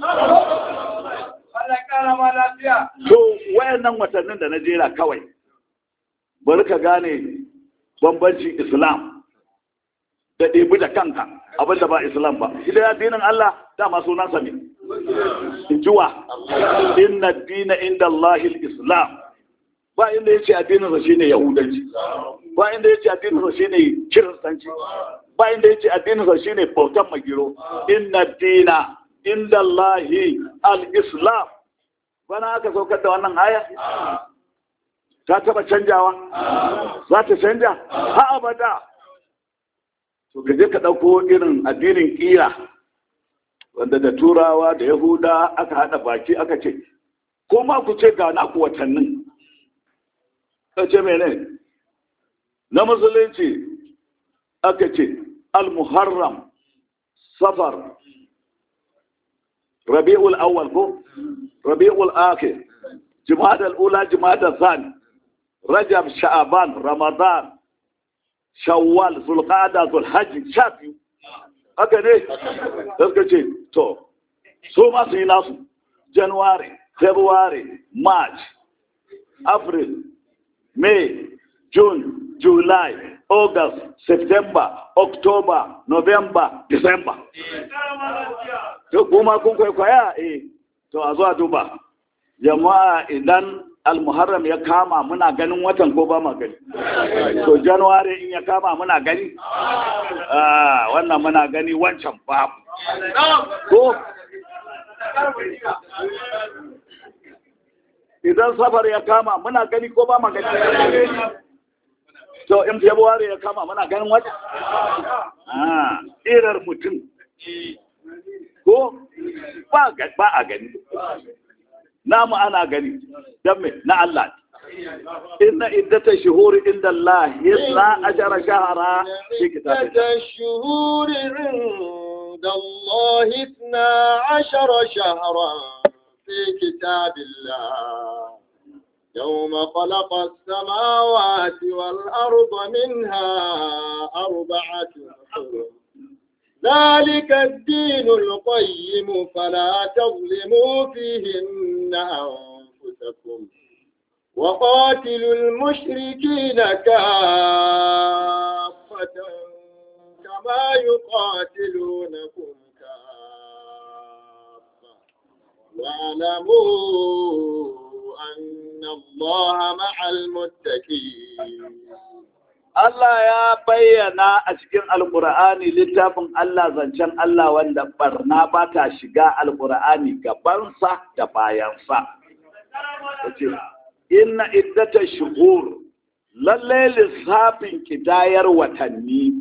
to wayannan watannin da na jera kawai bari ka gane bambancin islam da ɗebi da kanka abinda ba islam ba idan ya dinin Allah dama sunansa ne injuwa inna dina inda Allahil islam ba inda ya ce addininsa shine yahudanci ba inda ya ce addininsa shine kiristanci ba inda ya ce addininsa shine bautan magiro inna dina inda Allahi al-islam bana aka saukar da wannan aya ta taba canjawa za ta canja ha abada to ka je ka ɗauko irin addinin ƙira wanda da turawa da yahuda aka haɗa baki aka ce ko ma ku ce ga naku watannin ka ce mene na musulunci aka ce al-muharram safar rabi'ul awwal ko rabi'ul akhir jumada al-ula jumada thani rajab sha'aban ramadan shawwal zulqa'ada zulhajj sha biyu haka ne da suka ce to so ma su yi nasu january february march april may june july august september october november december to kuma kun kwaikwaya eh to a zuwa duba jama'a idan almuharram ya kama muna ganin watan ko ba ma gani to january in ya kama muna gani ah wannan muna gani wancan babu ko idan safar ya kama muna gani ko ba ma gani to in february ya kama muna ganin wata ah irar mutum ko ba a gani namu ana gani don me na Allah inna iddata shuhuri inda Allah yasna ashara shahara fi kitabillah عدة الشهور عند الله اثنا عشر شهرا في كتاب الله يوم خلق السماوات والأرض منها أربعة حرم ذلك الدين القيم فلا تظلموا فيهن أنفسكم وقاتلوا المشركين كافة كما يقاتلونكم كافة واعلموا أن الله مع المتقين Allah ya bayyana a cikin Alƙur'ani littafin Allah zancen Allah wanda barna ba ta shiga Alƙur'ani gabansa da bayansa. Yace, Inna iddata shuhur lalle lissafin kidayar watanni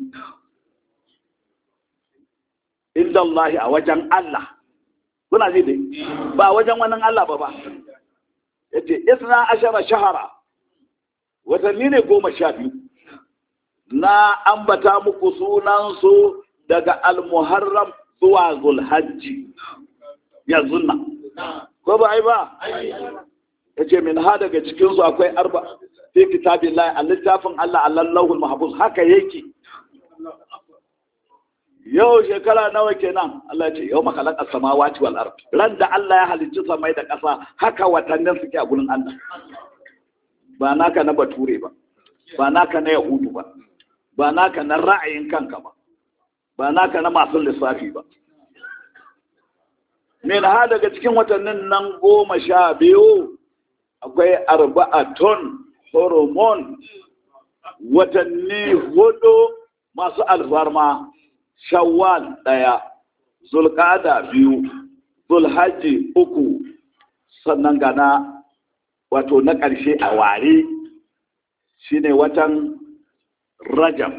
inda Allah a wajen Allah. Kuna ji dai? Ba wajen wani Allah ba ba. Yace, Isna ashara shahara watanni ne goma sha biyu. na ambata muku sunansu daga almuharram zuwa zulhajji yanzu nan ko ba ai ba ya ce min ha daga cikinsu akwai arba fi kitabin lai a littafin Allah a lallahul mahabus haka yake yau shekara nawa kenan Allah ce yau makalaka samawati wal ard ran da Allah ya halicci samai da ƙasa haka watannin suke a gurin Allah ba naka na bature ba ba naka na yahudu ba ba naka na ra'ayin kanka ba ba naka na masu lissafi ba min ha daga cikin watannin nan goma sha biyu akwai arba'aton hormone watanni hudu masu alfarma shawwal ɗaya zulkada biyu zulhaji uku sannan gana wato na ƙarshe a ware shine watan rajab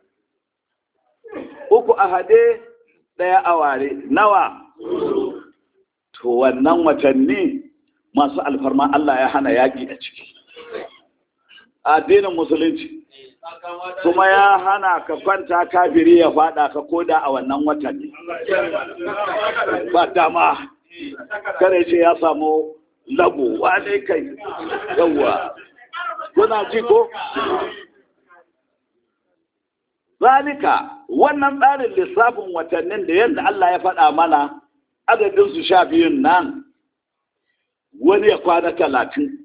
uku a hade ɗaya a ware nawa to wannan watanni masu alfarma Allah ya hana yaƙi a ciki addinin musulunci kuma ya hana ka kwanta kafiri ya fada ka koda a wannan watanni ba dama kare ce ya samu lago wane kai yawwa kuna ji ko zalika wannan tsarin lissafin watannin da yadda Allah ya faɗa mana adadin su sha biyun nan wani ya kwana talatin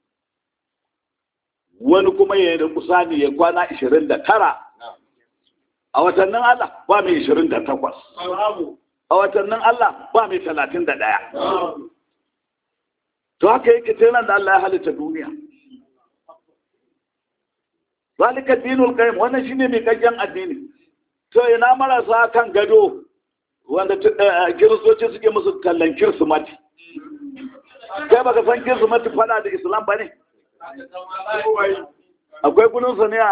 wani kuma ya yi kusani ya kwana ishirin da tara a watannin Allah ba mai ishirin da takwas a watannin Allah ba mai talatin da ɗaya to haka yake tunan da Allah ya halitta duniya zalika dinul qayyim wannan shine mai kaggen addini to ina marasa kan gado wanda kiristoci suke musu kallon kirsimati kai baka san kirsimati fada da islam ba ne akwai gununsa ne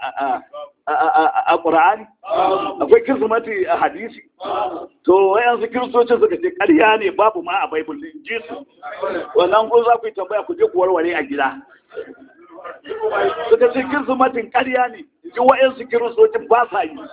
a ƙura'ani akwai kirsimati a hadisi to wayansu kiristocin suka ce ƙarya ne babu ma a baibul ji su wannan kun za ku yi tambaya ku je ku warware a gida suka ce kirsimatin ƙarya ne ji wayansu kiristocin ba sa yi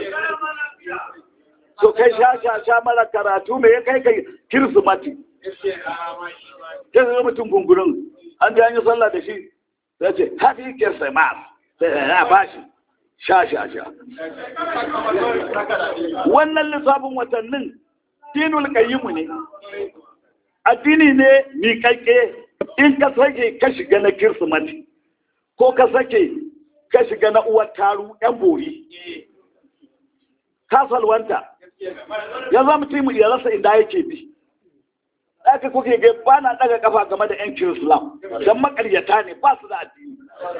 so kai sha sha sha mara karatu me ya kai kai kirsimati ta zai mutum gungurin an ji an yi sallah da shi sai ce happy christmas sai ya ba shi sha sha sha wannan lissafin watannin dinul qayyimu ne addini ne miƙaƙƙe in ka sake ka shiga na kirsimati ko ka sake ka shiga na uwar taru yan bori ka salwanta ya zama mutum ya rasa inda yake bi aka kuke ga ba na daga kafa game da yan kirislam don makaryata ne ba su da addini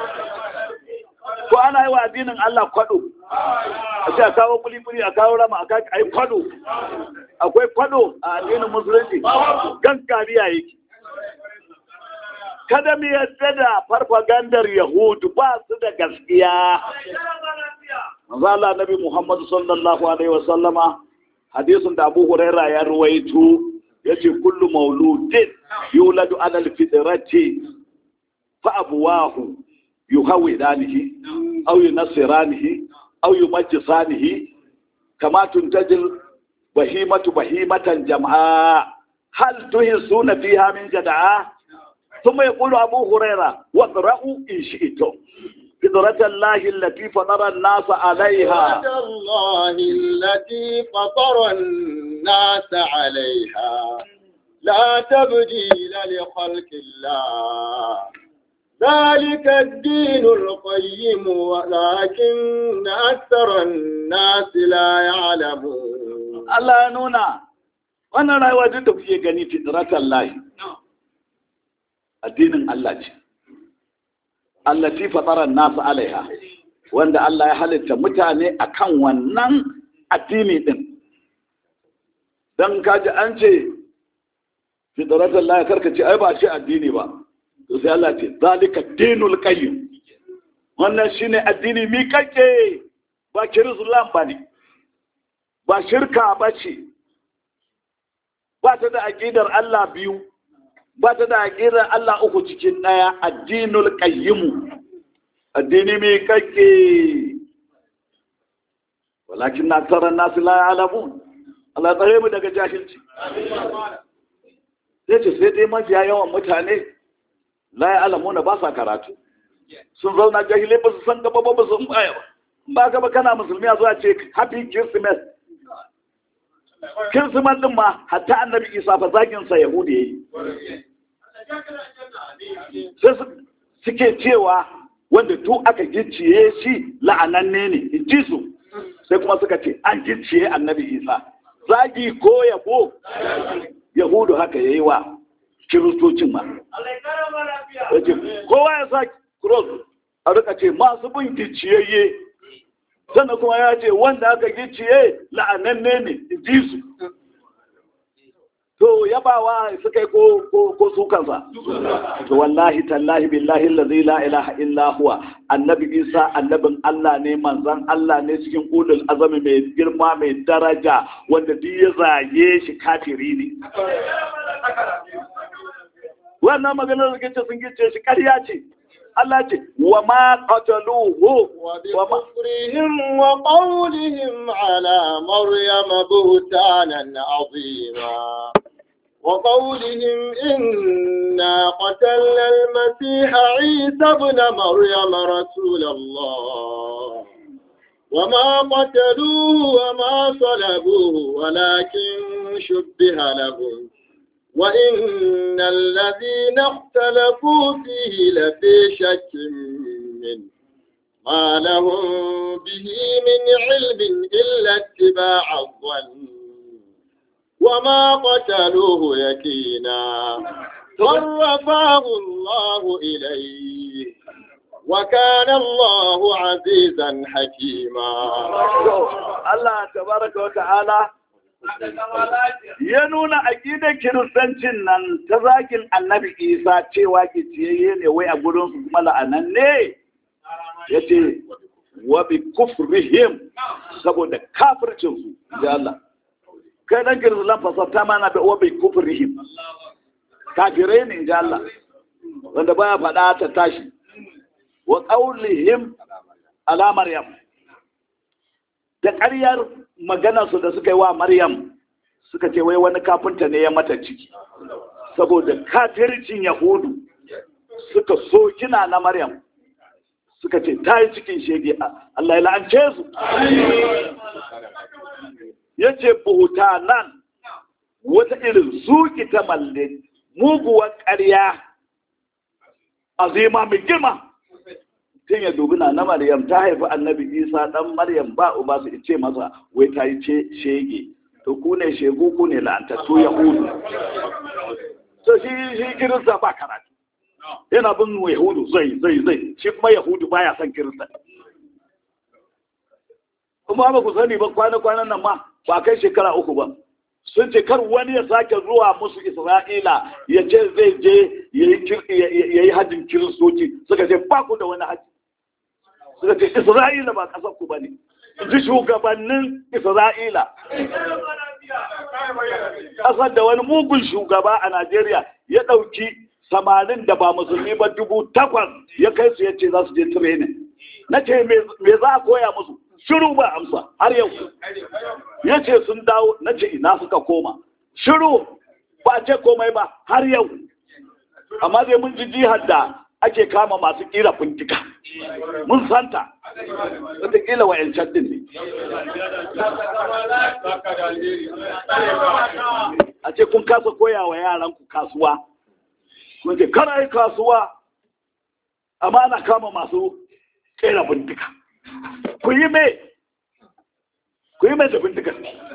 ko ana yi wa addinin Allah kwado a ce a kawo kuli-kuli a kawo rama a yi kwado akwai kwado a addinin musulunci gankariya yake kada mu yadda da farfagandar yahudu ba su da gaskiya manzo Allah nabi Muhammad sallallahu alaihi wa sallama hadisin da Abu Huraira ya ruwaito yace kullu mauludin yuladu ala alfitrati fa abuwahu yuhawidanihi aw yunasiranihi aw yumajjisanihi kama tuntajil bahimatu bahimatan jam'a hal tuhisuna fiha min jada'a ثم يقول أبو هريرة واقرأوا إن شئتم فطرة الله التي فطر الناس عليها فطرة الله التي فطر الناس عليها لا تبديل لخلق الله ذلك الدين القيم ولكن أكثر الناس لا يعلمون Allah ya nuna wannan rayuwa duk da kuke gani fitratan lahi addinin Allah ce allati fatara nasu alaiha wanda Allah ya halitta mutane akan wannan addini din dan kaji an ce fitratan lahi karka ce ai ba ce addini ba to sai Allah ce zalika dinul qayyim wannan shine addini mi kake ba kirislam ba ne ba shirka ba ce ba ta da aƙidar Allah biyu ba ta da aƙidar Allah uku cikin ɗaya addinul qayyimu addini mai kake walakin na tsaron nasu la alamun Allah tsare mu daga jahilci sai ce sai dai mafiya yawan mutane la ya alamuna ba sa karatu sun zauna jahilai ba su san gaba ba ba su baya ba ba ka ba kana musulmi a zuwa ce happy christmas kirsiman din ma hatta annabi isa fa zagin sa yahudi yayi sai suke cewa wanda duk aka gicciye shi la'ananne ne in ji su sai kuma suka ce an gicciye annabi isa zagi ko yabo yahudu haka yayi wa kiristocin ma kowa ya sa cross a rika ce masu bin gicciyayye sannan kuma ya ce wanda aka gicciye la'ananne ne ji su to yabawa suka yi ko su kansa to wallahi tallahi billahi allazi la ilaha illa huwa annabi isa annabin Allah ne manzon Allah ne cikin ulul azami mai girma mai daraja wanda duk ya zage shi kafiri ne wannan maganar da gice sun gice shi ƙarya ce Allah ce wa ma qataluhu wa ma بكفرهم وقولهم على مريم بهتانا عظيما وقولهم إنا قتلنا المسيح عيسى ابن مريم رسول الله وما قتلوه وما صلبوه ولكن شبه لهم وإن الذين اختلفوا فيه لفي شك منه ما لهم به من علم إلا اتباع الظن وما قتلوه يكينا بل رفعه الله إليه وكان الله عزيزا حكيما Allah tabaraka wa ta'ala ya nuna aƙidar kiristancin nan ta zagin annabi isa cewa kiciyayye ne wai a gurin su kuma la'anan ne ya ce wa bi kufrihim saboda kafircin su da Allah kai dan kiristan fasarta mana da wa bi kufrihim kafirai ne da Allah wanda baya faɗa ta tashi wa qaulihim ala maryam da ƙaryar maganarsu da suka yi wa Maryam suka ce wai wani kafinta ne ya mata ciki saboda kafircin Yahudu suka so kina na Maryam suka ce ta yi cikin shege Allah ya la'ance su ya ce nan wata irin zuki ta malle muguwar ƙarya azima mai girma tun ya dubi na na Maryam ta haifi annabi Isa dan Maryam ba uba su ce masa wai ta yi shege to ku ne shegu ku ne la'antattu Yahudu to shi shi Kirista ba karatu yana bin Yahudu zai zai zai shi kuma Yahudu baya son Kirista kuma ba ku sani ba kwana-kwanan nan ma ba kai shekara uku ba sun ce kar wani ya sake zuwa musu Isra'ila ya ce zai je ya yi hajjin kiristoci suka ce ba ku da wani hajji suka ce Isra'ila ba ƙasar ku ba ne ji shugabannin Isra'ila ƙasar da wani mugun shugaba a Najeriya ya ɗauki samarin da ba musulmi ba dubu takwas ya kai su ya ce za su je training na ce me za a koya musu shiru ba amsa har yau ya ce sun dawo na ce ina suka koma shiru ba a ce komai ba har yau amma zai mun ji jihar da ake kama masu kira bindiga mun santa wataƙila wa 'yancan din ne a ce kun kasa koya wa yaranku kasuwa kun ce kana yi kasuwa amma ana kama masu kera bindiga ku yi mai ku yi mai da bindiga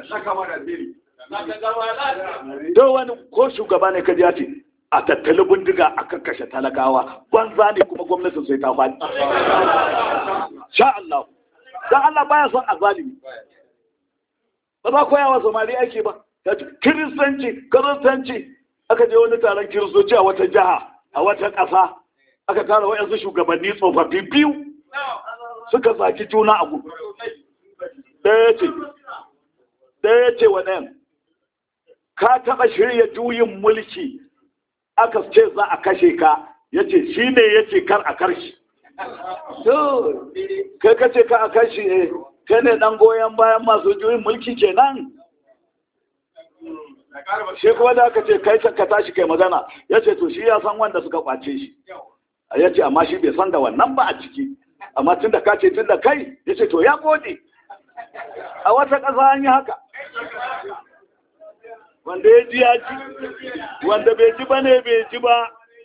don wani ko shugaba ne kaji ya ce a tattali bindiga a kakkashe talakawa banza ne kuma gwamnatin sai ta faɗi sha Allah don Allah baya son azalimi ba za koya wa samari ake ba kiristanci kiristanci aka je wani taron kiristoci a wata jiha a wata ƙasa aka tara wayansu shugabanni tsofaffi biyu suka zaki juna a gudu ɗaya ce ɗaya ce wa ɗayan ka taɓa shirya juyin mulki aka ce za a kashe ka ya ce shi ne ya ce kar a karshe kai ka ce ka a karshe eh kai ne ɗan goyon bayan masu juyin mulki kenan shi kuma da aka ce kai ka tashi kai magana ya ce to shi ya san wanda suka kwace shi ya ce amma shi bai san da wannan ba a ciki amma tun da ka ce tun da kai ya ce to ya gode a wata ƙasa an yi haka wanda ya ji ya ji wanda bai ji ba ne bai ji ba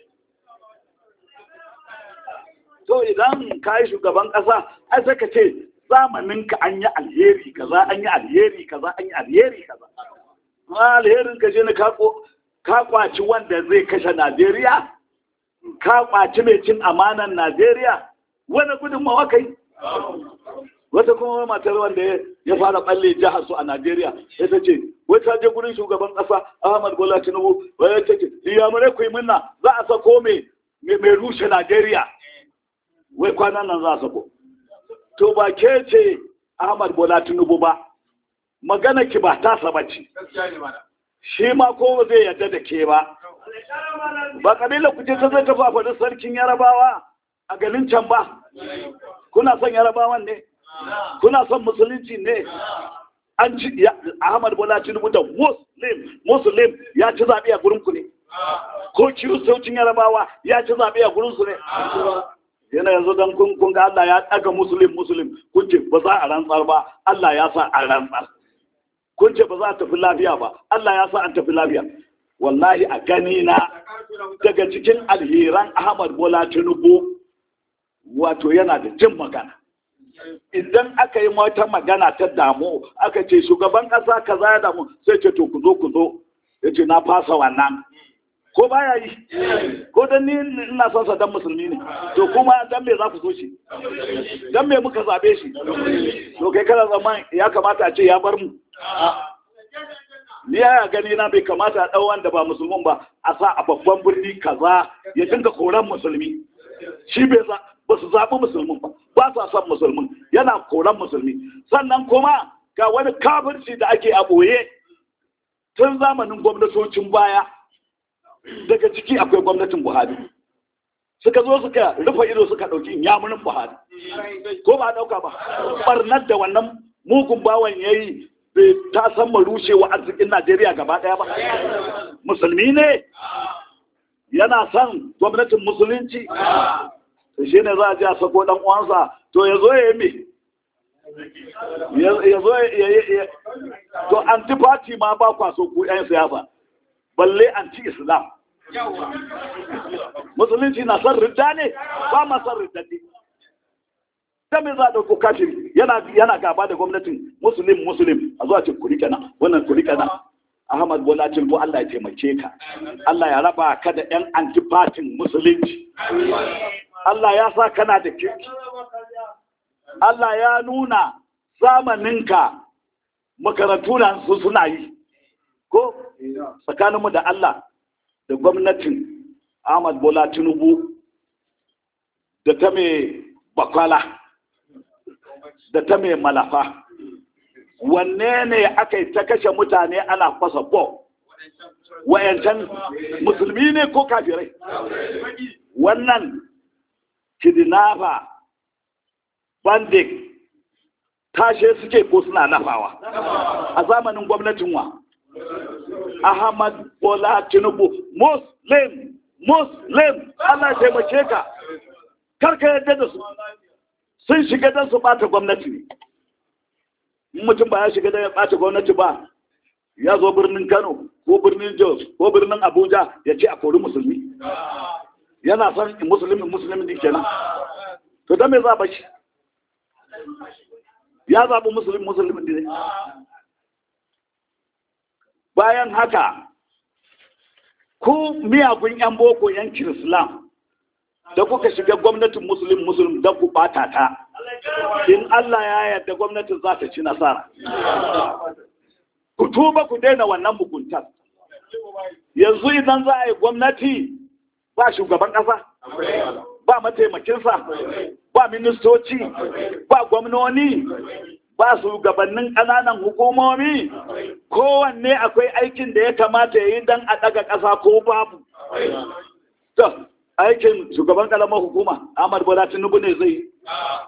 to idan ka yi shugaban ƙasa ai sai ka ce zamaninka an yi alheri kaza an yi alheri kaza an yi alheri kaza alherin ka je ne ka kwaci wanda zai kashe Najeriya ka kwaci mai cin amanan Najeriya wani gudunmawa kai wata kuma matar wanda ya fara balle jihar su a Najeriya ya ta ce wai ta je gurin shugaban kasa Ahmad Bola Tinubu wai ta ce iyamurai ku yi minna za a sako mai mai rushe Najeriya wai kwanan nan za a sako to ba ke ce Ahmad Bola Tinubu ba magana ki ba ta saba ce shi ma ko zai yarda da ke ba ba kabila ku ce ta zai tafi a faɗin sarkin yarabawa a ganin can ba kuna son yarabawan ne kuna son musulunci ne an ci ahmad bola tinubu da muslim muslim ya ci zaɓe a gurin ku ne ko kiristocin yarabawa ya ci zaɓe a gurin su ne yana yanzu don kun ga Allah ya ɗaga musulun musulun kun ce ba za a rantsar ba Allah ya sa a rantsar kun ce ba za a tafi lafiya ba Allah ya sa an tafi lafiya wallahi a gani na daga cikin alheran Ahmad Bola Tinubu wato yana da jin magana idan aka yi wata magana ta damu aka ce shugaban ƙasa kaza ya damu sai ce to ku zo ku zo ya ce na fasa wannan ko baya yi ko dan ni ina son sa dan musulmi ne to kuma dan me za ku so shi dan me muka zabe shi to kai kana zaman ya kamata a ce ya bar mu ni ya gani na bai kamata a ɗau wanda ba musulmin ba a sa a babban birni kaza ya dinga koran musulmi shi bai za ba su zaɓi musulmin ba ba sa son musulmin yana koran musulmi sannan kuma ga wani kafirci da ake a ɓoye tun zamanin gwamnatocin baya daga ciki akwai gwamnatin buhari suka zo suka rufe ido suka ɗauki yamunin buhari ko ba ɗauka ba ɓarnar da wannan mugun bawan ya yi bai ta san mu rushewa arzikin najeriya gaba ɗaya ba musulmi ne yana son gwamnatin musulunci shi ne za a ji a sako ɗan uwansa to ya zo ya yi me ya zo ya to anti-party ma ba kwaso ku 'yan siyasa balle anti-islam musulunci na son ridda ne ba ma son ridda ne ta me za a ɗauko kafiri yana gaba da gwamnatin musulun musulun a zuwa ce kuri kenan wannan kuri kenan ahmad bola tinubu allah ya taimake ka allah ya raba ka da yan antifatin musulunci allah ya sa kana da kirki allah ya nuna zamaninka makarantu na su suna yi ko tsakaninmu da allah da gwamnatin ahmad bola tinubu da ta mai bakwala da ta mai malafa wanne ne aka yi ta kashe mutane ana fasa bo wayancan musulmi ne ko kafirai wannan kidnapper bandit tashe suke ko suna nafawa a zamanin gwamnatin wa ahmad bola tinubu muslim muslim allah ya taimake ka karka yadda da su sun shiga don su bata gwamnati ne mutum ba ya shiga don ya bata gwamnati ba ya zo birnin kano ko birnin jos ko birnin abuja ya ce a kori musulmi yana son musulmi musulmi din kenan to don me za ba shi ya zaɓi musulmi musulmi ne bayan haka ku miyagun 'yan boko 'yan kirislam da kuka shiga gwamnatin musulun musulun don ku bata ta in Allah ya yarda gwamnatin za ta ci nasara ku tuba ku daina wannan muguntar yanzu idan za a yi gwamnati ba shugaban ƙasa ba mataimakinsa ba ministoci ba gwamnoni ba shugabannin ƙananan hukumomi kowanne akwai aikin da ya kamata ya yi don a ɗaga ƙasa ko babu aikin shugaban kalamar hukuma Ahmad Bola Tinubu ne zai yi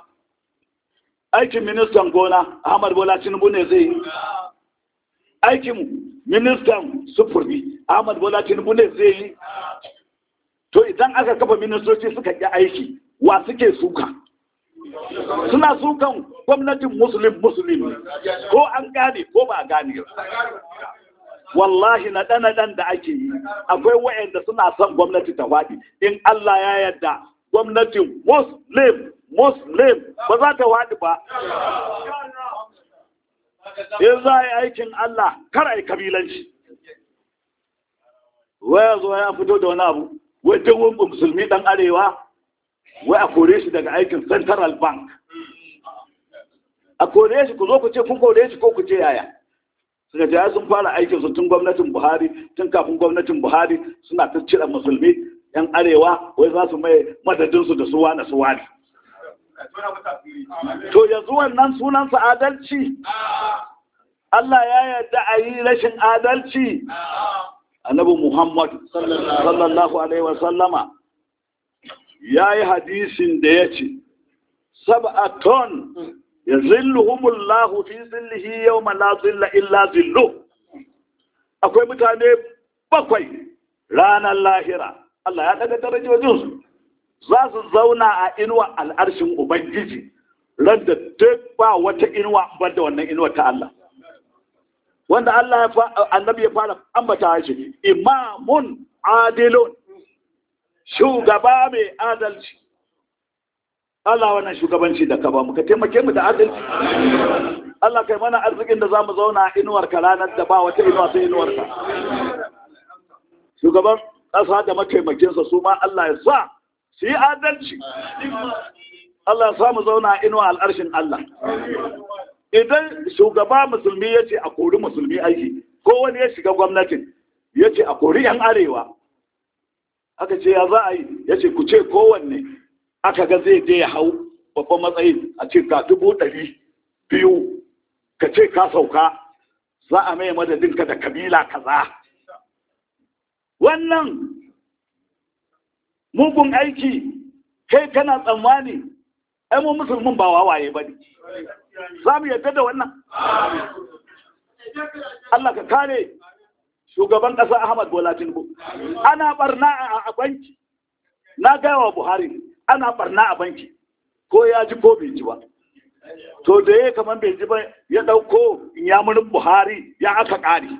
aikin ministan gona Ahmad Bola Tinubu ne zai yi aikin ministan sufuri Ahmad Bola Tinubu ne zai yi to idan aka kafa ministoci suka yi aiki wa suke suka suna sukan gwamnatin musulun musulun ko an gane ko ba gane wallahi na ɗan da ake yi akwai wa'anda suna son gwamnati ta faɗi in Allah ya yarda gwamnatin muslim muslim ba za ta faɗi ba in za a yi aikin Allah kar a yi kabilanci waya zo ya fito da wani abu wai dawon musulmi ɗan arewa wai a kore shi daga aikin central bank a kore shi ku zo ku ce kun kore shi ko ku ce yaya suka ce sun fara aikin su tun gwamnatin buhari tun kafin gwamnatin buhari suna ta cire musulmi yan arewa wai za su mai madadinsu da suwa na suwa ne to yanzu wannan sunansa adalci Allah ya yarda a yi rashin adalci annabi muhammad sallallahu alaihi wasallama ya yi hadisin da ya ce sab'aton yazilluhumullahu fi zillihi yawma la zilla illa zillu akwai mutane bakwai ranar lahira Allah ya daga darajojin su za su zauna a inuwa al'arshin ubangiji ran da duk ba wata inuwa bar da wannan inuwa ta Allah wanda Allah ya annabi ya fara ambata shi imamun adilun shugaba mai adalci Allah wannan shugabanci da ka ba mu ka taimake mu da adalci Allah kai mana arzikin da za mu zauna a inuwar ka ranar da ba wata inuwa sai inuwar ka shugaban ƙasa da mataimakinsa su ma Allah ya sa su yi adalci Allah ya sa mu zauna a inuwa al'arshin Allah idan shugaba musulmi ya ce a kori musulmi aiki ko wani ya shiga gwamnatin ya ce a kori 'yan arewa aka ce ya za a yi ya ce ku ce kowanne aka ga zai je ya hau babban matsayi a ce ka dubu ɗari biyu ka ce ka sauka za a mai madadinka da kabila kaza wannan mugun aiki kai kana tsammani ai mu musulmin ba wawaye ba ne za mu yadda da wannan Allah ka kare shugaban ƙasa Ahmad Bola Tinubu ana barna a banki na gaya wa Buhari ana barna a banki ko ya ji ko bai ji ba to da ya kamar bai ji ba ya ɗauko yamurin Buhari ya aka ƙare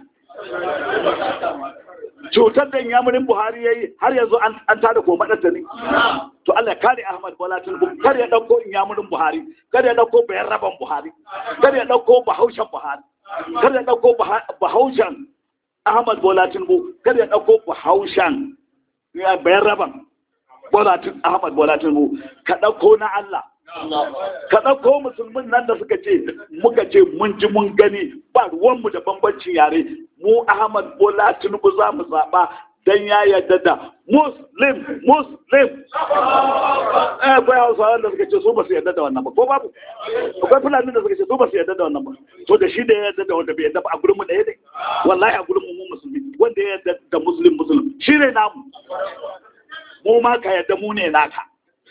cutar da yamurin Buhari ya yi har yanzu an tada ko maɗarta ne to Allah ya kare Ahmad Bola Tinubu kar ya ɗauko yamurin Buhari kar ya ɗauko bayan raban Buhari kar ya ɗauko bahaushen Buhari kar ya ɗauko bahaushen Ahmad Bola Tinubu kar ya ɗauko bahaushen bayan raban Ahmad Bola Tinubu ka ɗauko na Allah ka ɗauko musulmin nan da suka ce muka ce mun ji mun gani ba ruwanmu da bambancin yare mu Ahmad Bola Tinubu za mu zaɓa dan ya yarda da muslim muslim eh akwai hausawa da suka ce su ba su yarda da wannan ba ko babu akwai fulani da suka ce su ba su yarda da wannan ba to da shi da ya yarda da wanda bai yarda ba a gurin mu ɗaya ne wallahi a gurin mu mu musulmi wanda ya yarda da muslim muslim shi ne namu mu ma ka yarda mu ne naka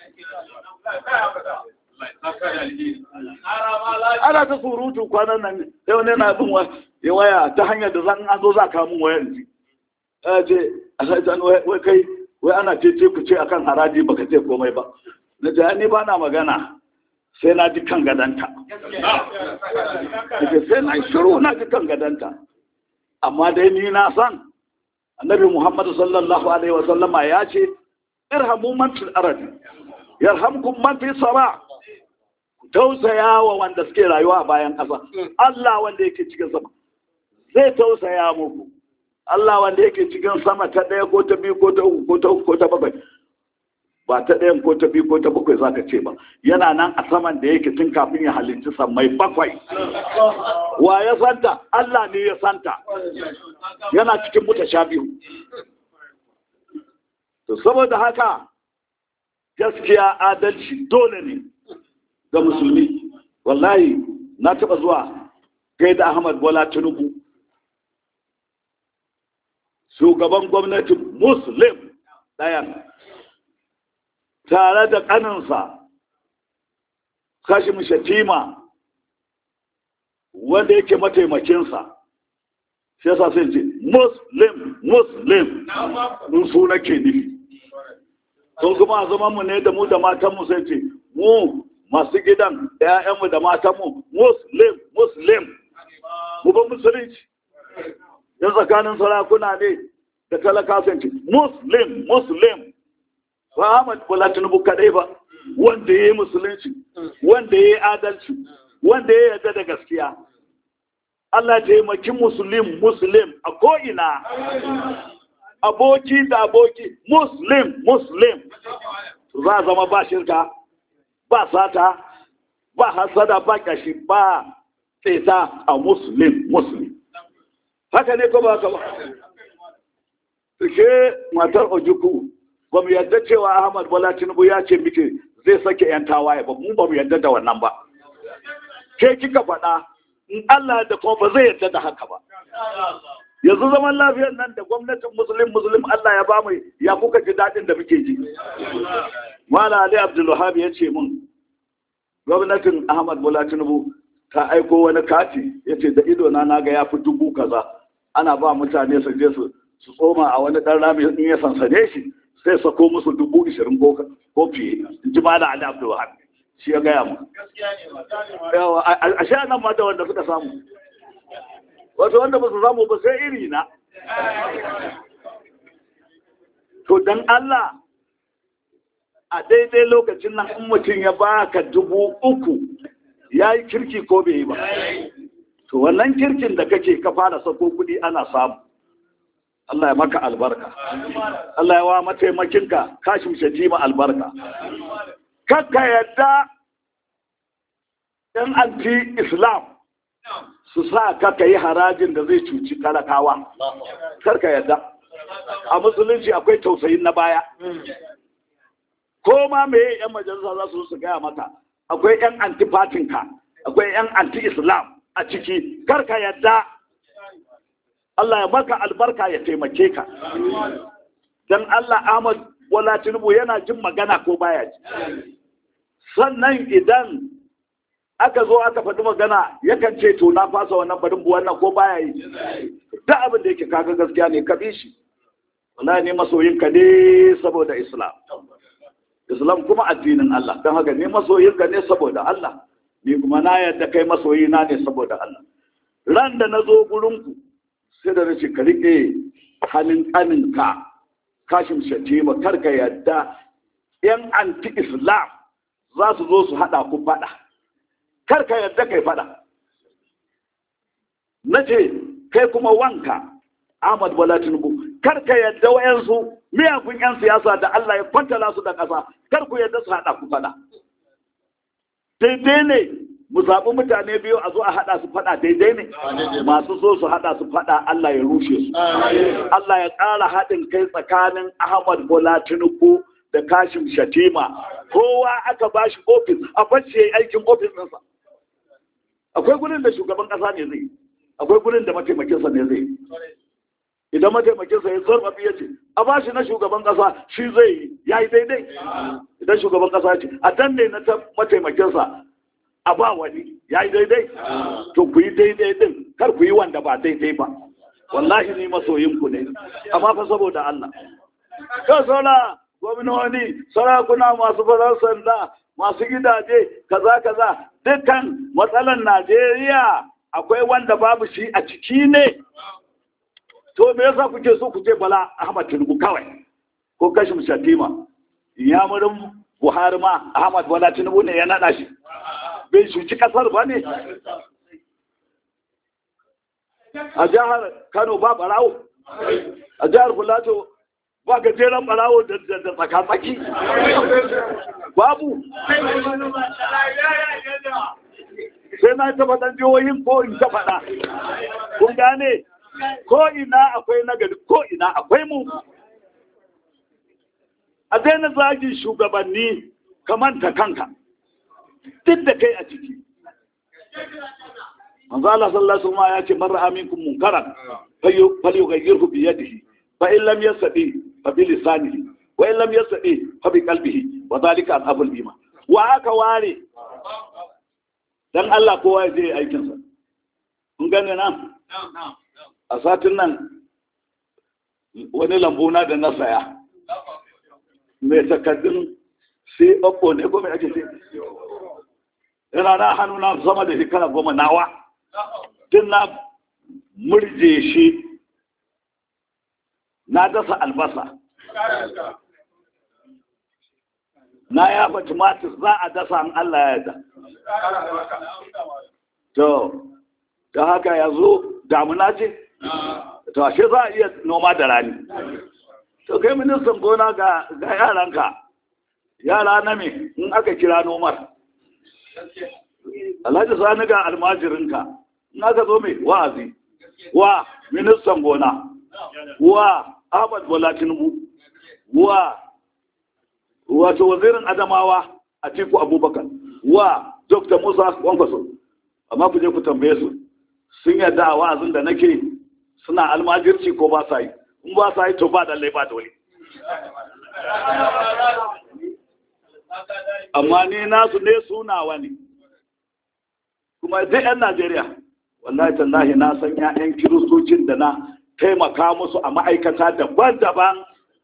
ana ta surutu kwanan nan yau ne na bin waya ta hanyar da zan an zo za ka mun wayar ji ya ce alhaji wai kai wai ana ce ce ku ce akan haraji baka ce komai ba na ce ni ba na magana sai na ji kan gadanta sai na shiru na ji kan gadanta amma dai ni na san annabi muhammadu sallallahu alaihi wa sallama ya ce irhamu man fil ardi yarhamkum man fi sama tausaya wa wanda suke rayuwa a bayan ƙasa Allah wanda yake cikin sama zai tausaya muku Allah wanda yake cikin sama ta ɗaya ko ta biyu ko ta uku ko ta uku ko ta bakwai ba ta ɗayan ko ta biyu ko ta bakwai za ka ce ba yana nan a saman da yake tun kafin ya halicci sammai bakwai wa ya santa Allah ne ya santa yana cikin mutasha biyu to saboda haka gaskiya adalci dole ne ga musulmi wallahi na taɓa zuwa gaida Ahmad Bola Tinubu shugaban gwamnatin muslim ɗayan tare da ƙaninsa kashim shatima wanda yake mataimakinsa shi yasa sai ce muslim muslim nun su nake nufi sun kuma a zaman mu ne da mu da matanmu sai ce mu masu gidan da 'ya'yanmu da matanmu muslim muslim mu ba musulunci yan tsakanin sarakuna ne da talaka sun ce muslim muslim ba Ahmad Bola Tinubu kadai ba wanda ya yi musulunci wanda ya yi adalci wanda ya yarda da gaskiya Allah taimaki musulun muslim a ko'ina aboki da aboki muslim muslim za a zama ba shirka ba sata ba hasada ba kashi ba tseta a muslim muslim haka ne ko ba haka ba ke matar ojuku ba mu yarda cewa ahmad bola tinubu ya ce miki zai sake yan tawaye ba mu ba mu yarda da wannan ba ke kika faɗa in Allah da kuma ba zai yarda da haka ba yanzu zaman lafiyar nan da gwamnatin musulun musulun Allah ya bamu ya kuka ji daɗin da muke ji Mala Ali Abdulwahab ya ce mun gwamnatin Ahmad Bola Tinubu ta aiko wani kati ya ce da ido na naga ya fi dubu kaza ana ba mutane su je su su tsoma a wani ɗan rami in ya sansane shi sai sako musu dubu ishirin ko fiye in ji Mala Ali Abdulwahab shi ya gaya mu a sha nan ma da wanda suka samu wato wanda ba su samu ba sai iri na to dan Allah a daidai lokacin nan in mutum ya baka dubu uku ya yi kirki ko bai yi ba to wannan kirkin da kake ka fara sako kudi ana samu Allah ya maka albarka Allah ya wa mataimakinka kashin shatima albarka kakka yadda ɗan anti-islam su sa kaka yi harajin da zai cuci talakawa karka yadda a musulunci akwai tausayin na baya ko ma me yan majalisa za su su gaya maka akwai yan antifatinka akwai yan anti-islam a ciki karka yadda Allah ya maka albarka ya taimake ka don Allah Ahmad wala Tinubu yana jin magana ko baya ji sannan idan aka zo aka faɗi magana yakan ce to na fasa wannan faɗin bu wannan ko baya yi duk abin da yake kaga gaskiya ne ka bi shi wallahi ne masoyinka ne saboda islam islam kuma addinin Allah don haka ne masoyinka ne saboda Allah ni kuma na yadda kai masoyina ne saboda Allah ran da na zo gurinku sai da nace ka rike hannun ƙaninka kashin shatima karka yadda yan anti-islam za su zo su haɗa ku faɗa karka yadda kai faɗa na ce kai kuma wanka ahmad bola tinubu karka yadda wayansu miyagun yan siyasa da allah ya kwantala su da ƙasa kar ku yadda su haɗa ku faɗa daidai ne mu zaɓi mutane biyu a zo a haɗa su faɗa daidai ne masu so su haɗa su faɗa Allah ya rushe su Allah ya ƙara haɗin kai tsakanin Ahmad Bola Tinubu da Kashim Shatima kowa aka ba shi ofis a bacci aikin ofis ɗinsa akwai gurin da shugaban ƙasa ne zai akwai gurin da mataimakinsa ne zai idan mataimakinsa ya zarfafi ya ce a ba shi na shugaban kasa shi zai yi ya yi daidai idan shugaban kasa ce a danne na mataimakinsa a ba wani ya yi daidai to ku yi daidai din kar ku yi wanda ba daidai ba wallahi ni masoyin ku ne amma fa saboda Allah ka sauna gwamnoni sarakuna masu farar sanda masu gidaje kaza kaza dukkan matsalan Najeriya akwai wanda babu shi a ciki ne to me yasa kuke so ku ce Bala Ahmad Tinubu kawai ko Kashim Shatima yamurin Buhari ma Ahmad Bala Tinubu ne ya nada shi bai shuci kasar ba ne a jihar Kano ba barawo a jihar Filato ba gajeren barawo da tsaka-tsaki babu sai na ta faɗan jihohin ko in ta faɗa kun gane ko ina akwai nagari ko ina akwai mu a daina zagin shugabanni ka manta kanka duk da kai a ciki manzo Allah sallallahu alaihi wasallam ya ce man ra'a minkum munkaran falyughayyirhu bi yadihi fa in lam yastati fa bi lisanihi wa in lam yastati fa bi qalbihi wa dhalika al-abul iman wa aka ware dan Allah kowa ya je aikin sa kun gane nan a satin nan wani lambu na da na saya mai takaddun sai ɓaɓɓo ne ko mai ake ce yana na hannu na sama da shekara goma nawa tun na murje shi na dasa albasa na yafa tumatir za a dasa an Allah ya yarda to ta haka ya zo damuna ce to ashe za a iya noma da rani to kai ministan gona ga yaranka yara na me in aka kira nomar alhaji sani ga almajirinka in aka zo mai wa'azi wa ministan gona wa ahmad bola tinubu wa wato wazirin adamawa a tiku abubakar wa dr musa kwankwaso amma ku je ku tambaye su sun yadda a wa'azin da nake suna almajirci ko ba sa yi in ba sa yi to ba lallai ba dole amma ni nasu ne sunawa ne kuma duk 'yan najeriya wallahi tallahi na san 'ya'yan kiristocin da na taimaka musu a ma'aikata daban-daban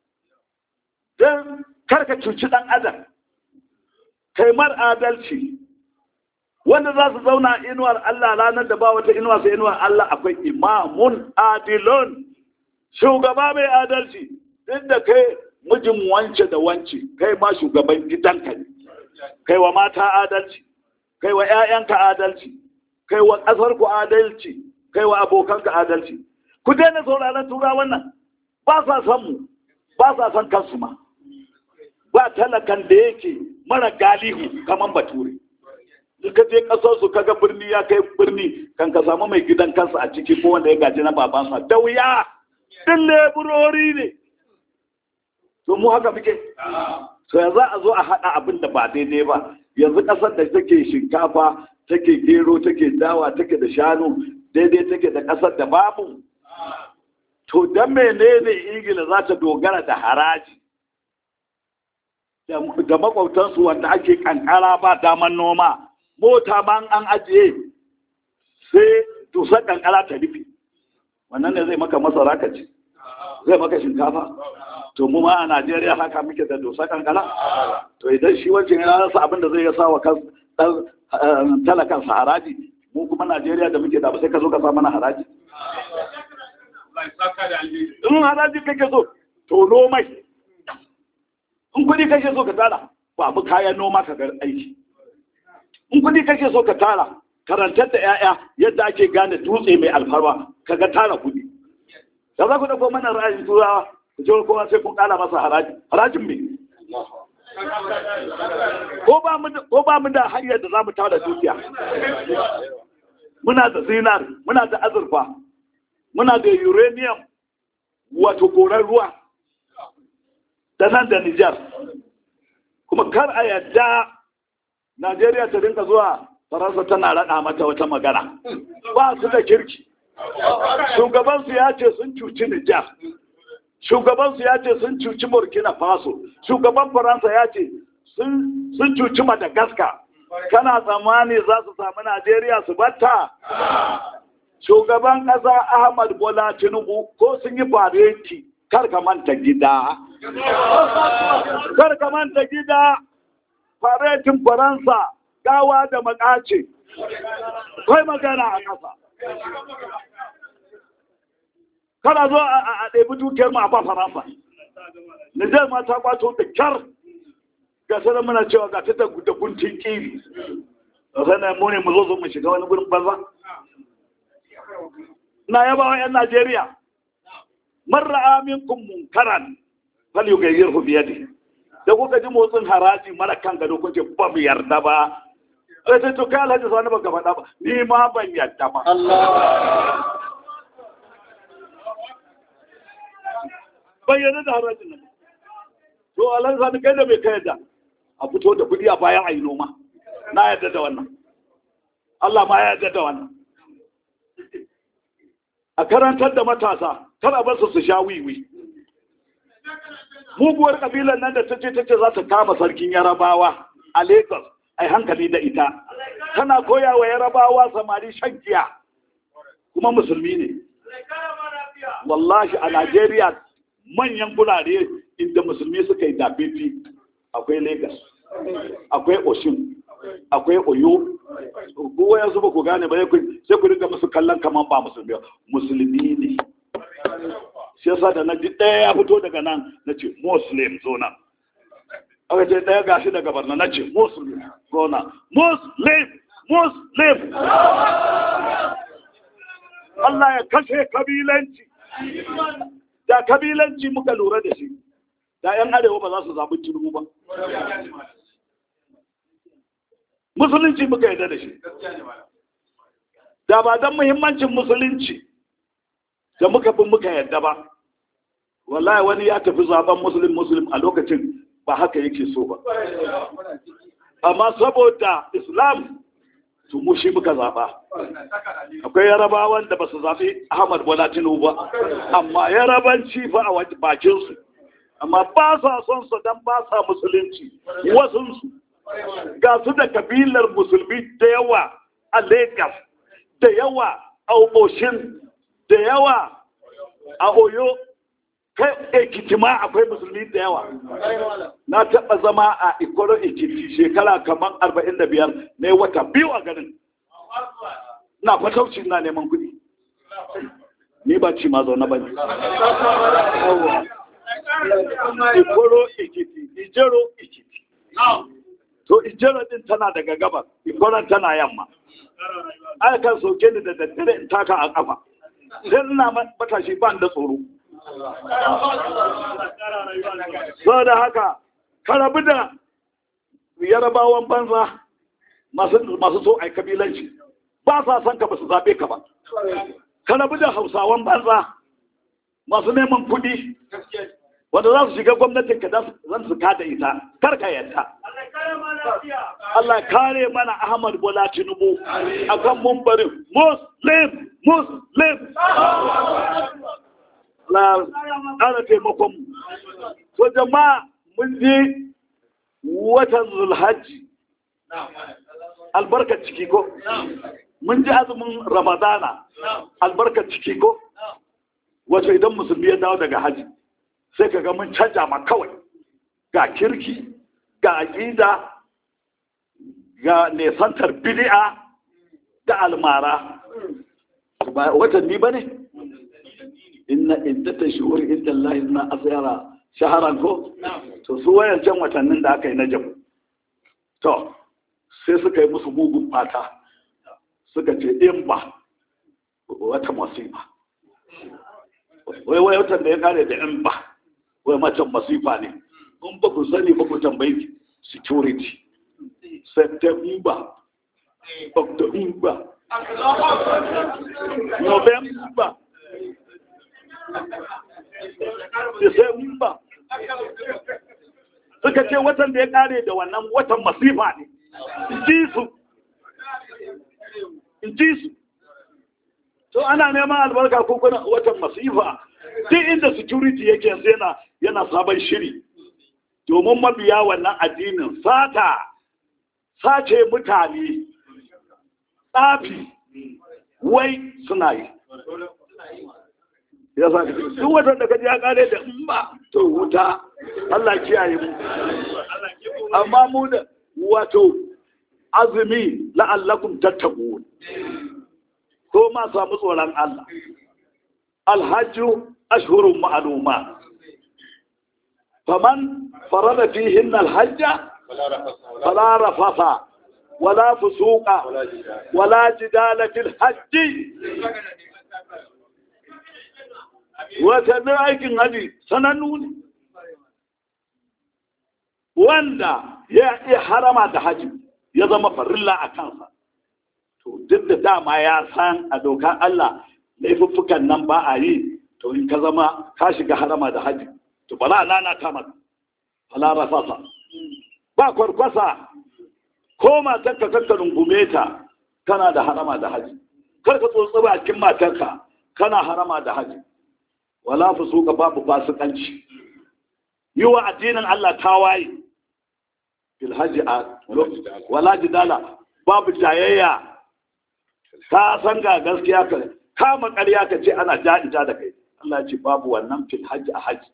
don karka cuci ɗan adam kai mar adalci wanda za su zauna inuwar Allah ranar da ba wata inuwa sai inuwar Allah akwai imamun adilon shugaba mai adalci duk da kai mijin wance da wance kai ma shugaban gidanka ne kai wa mata adalci kai wa 'ya'yanka adalci kai wa ƙasarku adalci kai wa abokanka adalci ku daina sauraron tura wannan ba sa san mu ba sa san kansu ma ba talakan da yake mara galihu kamar bature in ka je kasar su kaga birni ya kai birni kan ka samu mai gidan kansa a ciki ko wanda ya gaji na babansa da wuya din leburori ne to mu haka muke to yanzu a zo a haɗa abin da ba daidai ba yanzu ƙasar da take shinkafa take gero take dawa take da shanu daidai take da ƙasar da babu to dan menene ingila za ta dogara da haraji da makwautansu wanda ake kankara ba daman noma mota ma an ajiye sai dusar kankara ta rufe wannan ne zai maka masara ka ci zai maka shinkafa to mu ma a najeriya haka muke da dusar kankara to idan shi wancan ya rasa abin da zai ya sa wa talakan sa haraji mu kuma najeriya da muke da ba sai ka zo ka sa mana haraji in haraji kake so to nomai in kudi kake so ka tara babu kayan noma ka ga aiki in kudi kake so ka tara karantar da 'ya'ya yadda ake gane dutse mai alfarwa ka ga tara kudi da za ku dauko mana ra'ayin turawa ku ce kowa sai kun kara masa haraji harajin me ko ba mu da hanyar da za mu tara dukiya muna da zinar muna da azurfa muna da uranium wato koran ruwa da nan da Nijar. Kuma kar a yadda Najeriya ta rinka zuwa Faransa tana raɗa mata wata magana. Ba su da kirki. shugabansu ya ce sun cuci Nijar shugabansu ya ce sun cuci Burkina Faso shugaban Faransa ya ce sun cuci Madagascar kana tsammani za su sami Najeriya su batta shugaban ƙasa Ahmad Bola Tinubu ko sun yi fareti kar ka manta gida kar ka manta gida faretin Faransa gawa da makace kai magana a ƙasa kana zo a ɗebi dukiyar mu a ba faransa Nijar ma ta kwato da kyar ga sanar muna cewa ga ta da guntun kiri sannan mu ne mu zo zo mu shiga wani gurin banza na yaba wa 'yan Najeriya marra aminkum munkaran fal yughayyirhu bi yadihi da kuka ji motsin haraji mara kan gado kuke ba mu yarda ba sai sai to kai alhaji sani ba gaba ba ni ma ban yarda ba ban yarda da harajin nan to alhaji sani kai da bai kai da a fito da kudi a bayan ayi noma na yarda da wannan Allah ma ya yarda da wannan a karantar da matasa kada bar su su sha wiwi muguwar kabilan nan da ta ce ta ce za ta kama sarkin yarabawa a lagos ai hankali da ita tana koya wa yarabawa samari shan giya kuma musulmi ne wallahi a najeriya manyan gurare inda musulmi suka yi dafifi akwai lagos akwai oshun akwai oyo kowa ya zuba ku gane ba sai ku dinga musu kallon kamar ba musulmi musulmi ne shi yasa da na ji ɗaya ya fito daga nan na ce muslim zo nan aka ce ɗaya gashi daga barna na ce muslim zo nan muslim muslim Allah ya kashe kabilanci da kabilanci muka lura da shi da 'yan arewa ba za su zaɓi tinubu ba musulunci muka yarda da shi da ba don muhimmancin musulunci da muka fi muka yarda ba wallahi wani ya tafi zaben muslim muslim a lokacin ba haka yake so ba amma saboda islam to mu shi muka zaba akwai yarabawan da ba su zaɓi ahmad bola tinubu ba amma yarabanci fa a bakinsu amma ba sa son su don ba sa musulunci wasunsu ga su da kabilar musulmi da yawa a lagos da yawa a oboshin da yawa a oyo kai ekiti ma akwai musulmi da yawa na taɓa zama a ikoro ekiti shekara kamar arba'in da biyar na yi wata biyu a ganin na fatauci na neman kuɗi ni ba ci ma zaune ba ne ikoro ekiti ijero ekiti to ijero din tana daga gabas ikoron tana yamma aka kan soke ni da daddare in taka a kafa sai ina matashi ban da tsoro so da haka ka rabu da yarabawan banza masu so a kabilanci ba sa son ka ba su zaɓe ka ba ka rabu da hausawan banza masu neman kuɗi wanda za su shiga gwamnatin ka zan su kada ita kar ka yadda Allah kare mana Ahmad Bola Tinubu akan mumbarin Muslim Muslim Allah ƙara taimakon mu to jama'a mun je watan Zulhajji albarkar ciki ko mun ji azumin Ramadana albarkar ciki ko wato idan musulmi ya dawo daga haji sai ka ga mun canja ma kawai ga kirki ga aƙida ga nesantar bid'a da almara ba watanni ba ne inna iddata shuhur inda Allah na asyara shaharan ko to su wayancan watannin da aka yi na jamu to sai suka yi musu mugun fata suka ce in ba wata masifa wai wai watan da ya kare da in ba wai macen masifa ne in ba ku sani ba ku tambayi security september october november december suka ce watan da ya kare da wannan watan masifa ne in ji su in ji su to ana neman albarka ko kuna watan masifa duk inda security yake yanzu yana yana sabon shiri domin mabiya wannan addinin sata sace mutane tsafi wai suna yi ya sa duk watan da kaji ya kare da in ba to wuta Allah kiyaye mu amma mu da wato azumi la'allakum tattaqun ko ma samu tsoron Allah alhajju ashhurun ma'luma faman farada fihinna alhajja fala rafasa wala fusuqa wala jidala fil hajji watannin aikin haji sanannu ne wanda ya iya harama da haji ya zama farilla a kansa to duk da dama ya san a dokar Allah laifuffukan nan ba a yi to in ka zama ka shiga harama da haji to ba za nana ta maka fala rafasa ba kwarkwasa ko matarka kakka rungume ta kana da harama da haji kar ka tsotsi bakin matarka kana harama da haji wala fusuka babu fasikanci yi wa addinin Allah tawaye fil haji a wala jidala babu jayayya ka san ga gaskiya ka kama ƙarya ka ce ana ja'ita da kai Allah ya ce babu wannan fil haji a haji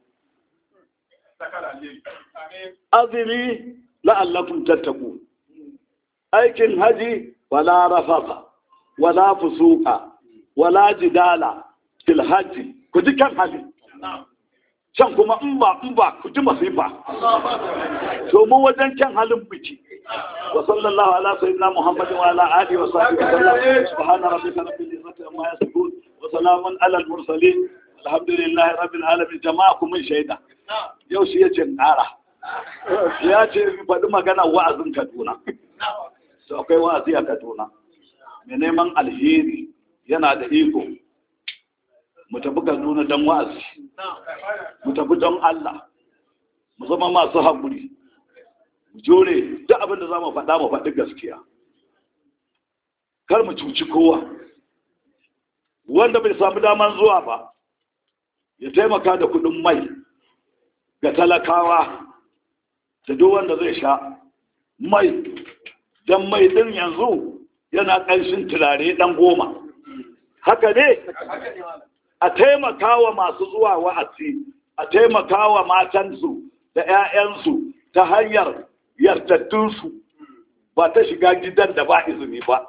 azumi la'allakum tattaqu aikin haji wala rafafa wala fusuka wala jidala fil haji ku ji kan hali can kuma in ba in ba ku ji masifa to mu wajen kan halin biki wa sallallahu ala sayyidina muhammadin wa ala alihi wa sahbihi wa sallam subhana rabbika rabbil izzati amma yasifun wa salamun ala al mursalin alhamdulillahi rabbil alamin jama'a kuma shaida yau shi yace ƙara ya ce faɗi magana wa'azin Kaduna to akwai wa'azi a Kaduna mai neman alheri yana da iko mu tafi Kaduna don wa'azi mu tafi don Allah mu zama masu haƙuri mu jure duk abin da za mu faɗa mu faɗi gaskiya kar mu cuci kowa wanda bai samu daman zuwa ba ya taimaka da kuɗin mai ga talakawa da duk wanda zai sha mai don mai ɗin yanzu yana ƙanshin turare ɗan goma haka ne a taimaka wa masu zuwa wa'azi a taimaka wa matansu da 'ya'yansu ta hanyar yardattunsu ba ta shiga gidan da ba izini ba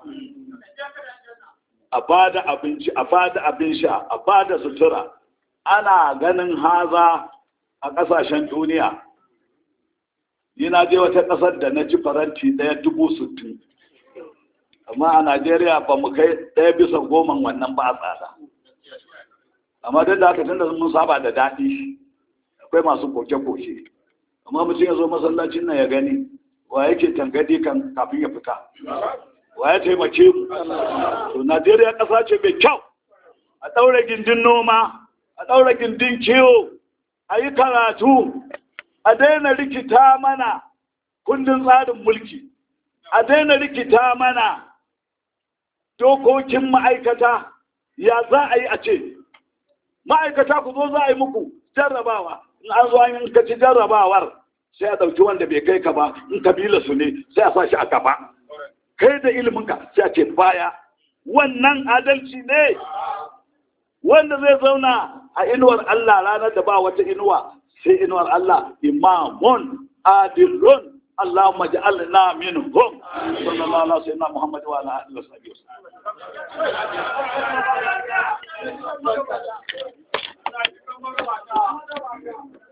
a ba da abinci a ba da abin sha a ba da sutura ana ganin haza a ƙasashen duniya ni na je wata ƙasar da na ci faranti ɗaya dubu sittin amma a najeriya ba mu kai ɗaya bisa goma wannan ba a tsada amma duk da haka tun da mun saba da daɗi akwai masu koke-koke amma mutum ya zo masallacin nan ya gani wa yake tangadi kan kafin ya fita wa ya taimake mu to najeriya ƙasa ce mai kyau a ɗaura gindin noma a ɗaura gindin kiwo a yi karatu a daina rikita mana kundin tsarin mulki a daina rikita mana dokokin ma'aikata ya za a yi a ce ma'aikata ku zo za a yi muku jarrabawa in an zo an yi kaci jarrabawar sai a ɗauki wanda bai kai ka ba in kabila su ne sai a sa shi a gaba kai da iliminka sai a ce baya wannan adalci ne wanda zai zauna a inuwar Allah ranar da ba wata inuwa sai inuwar Allah imamun adilun Allahumma ja'alna minhum sallallahu alaihi wa sallam Muhammad wa ala alihi wa sahbihi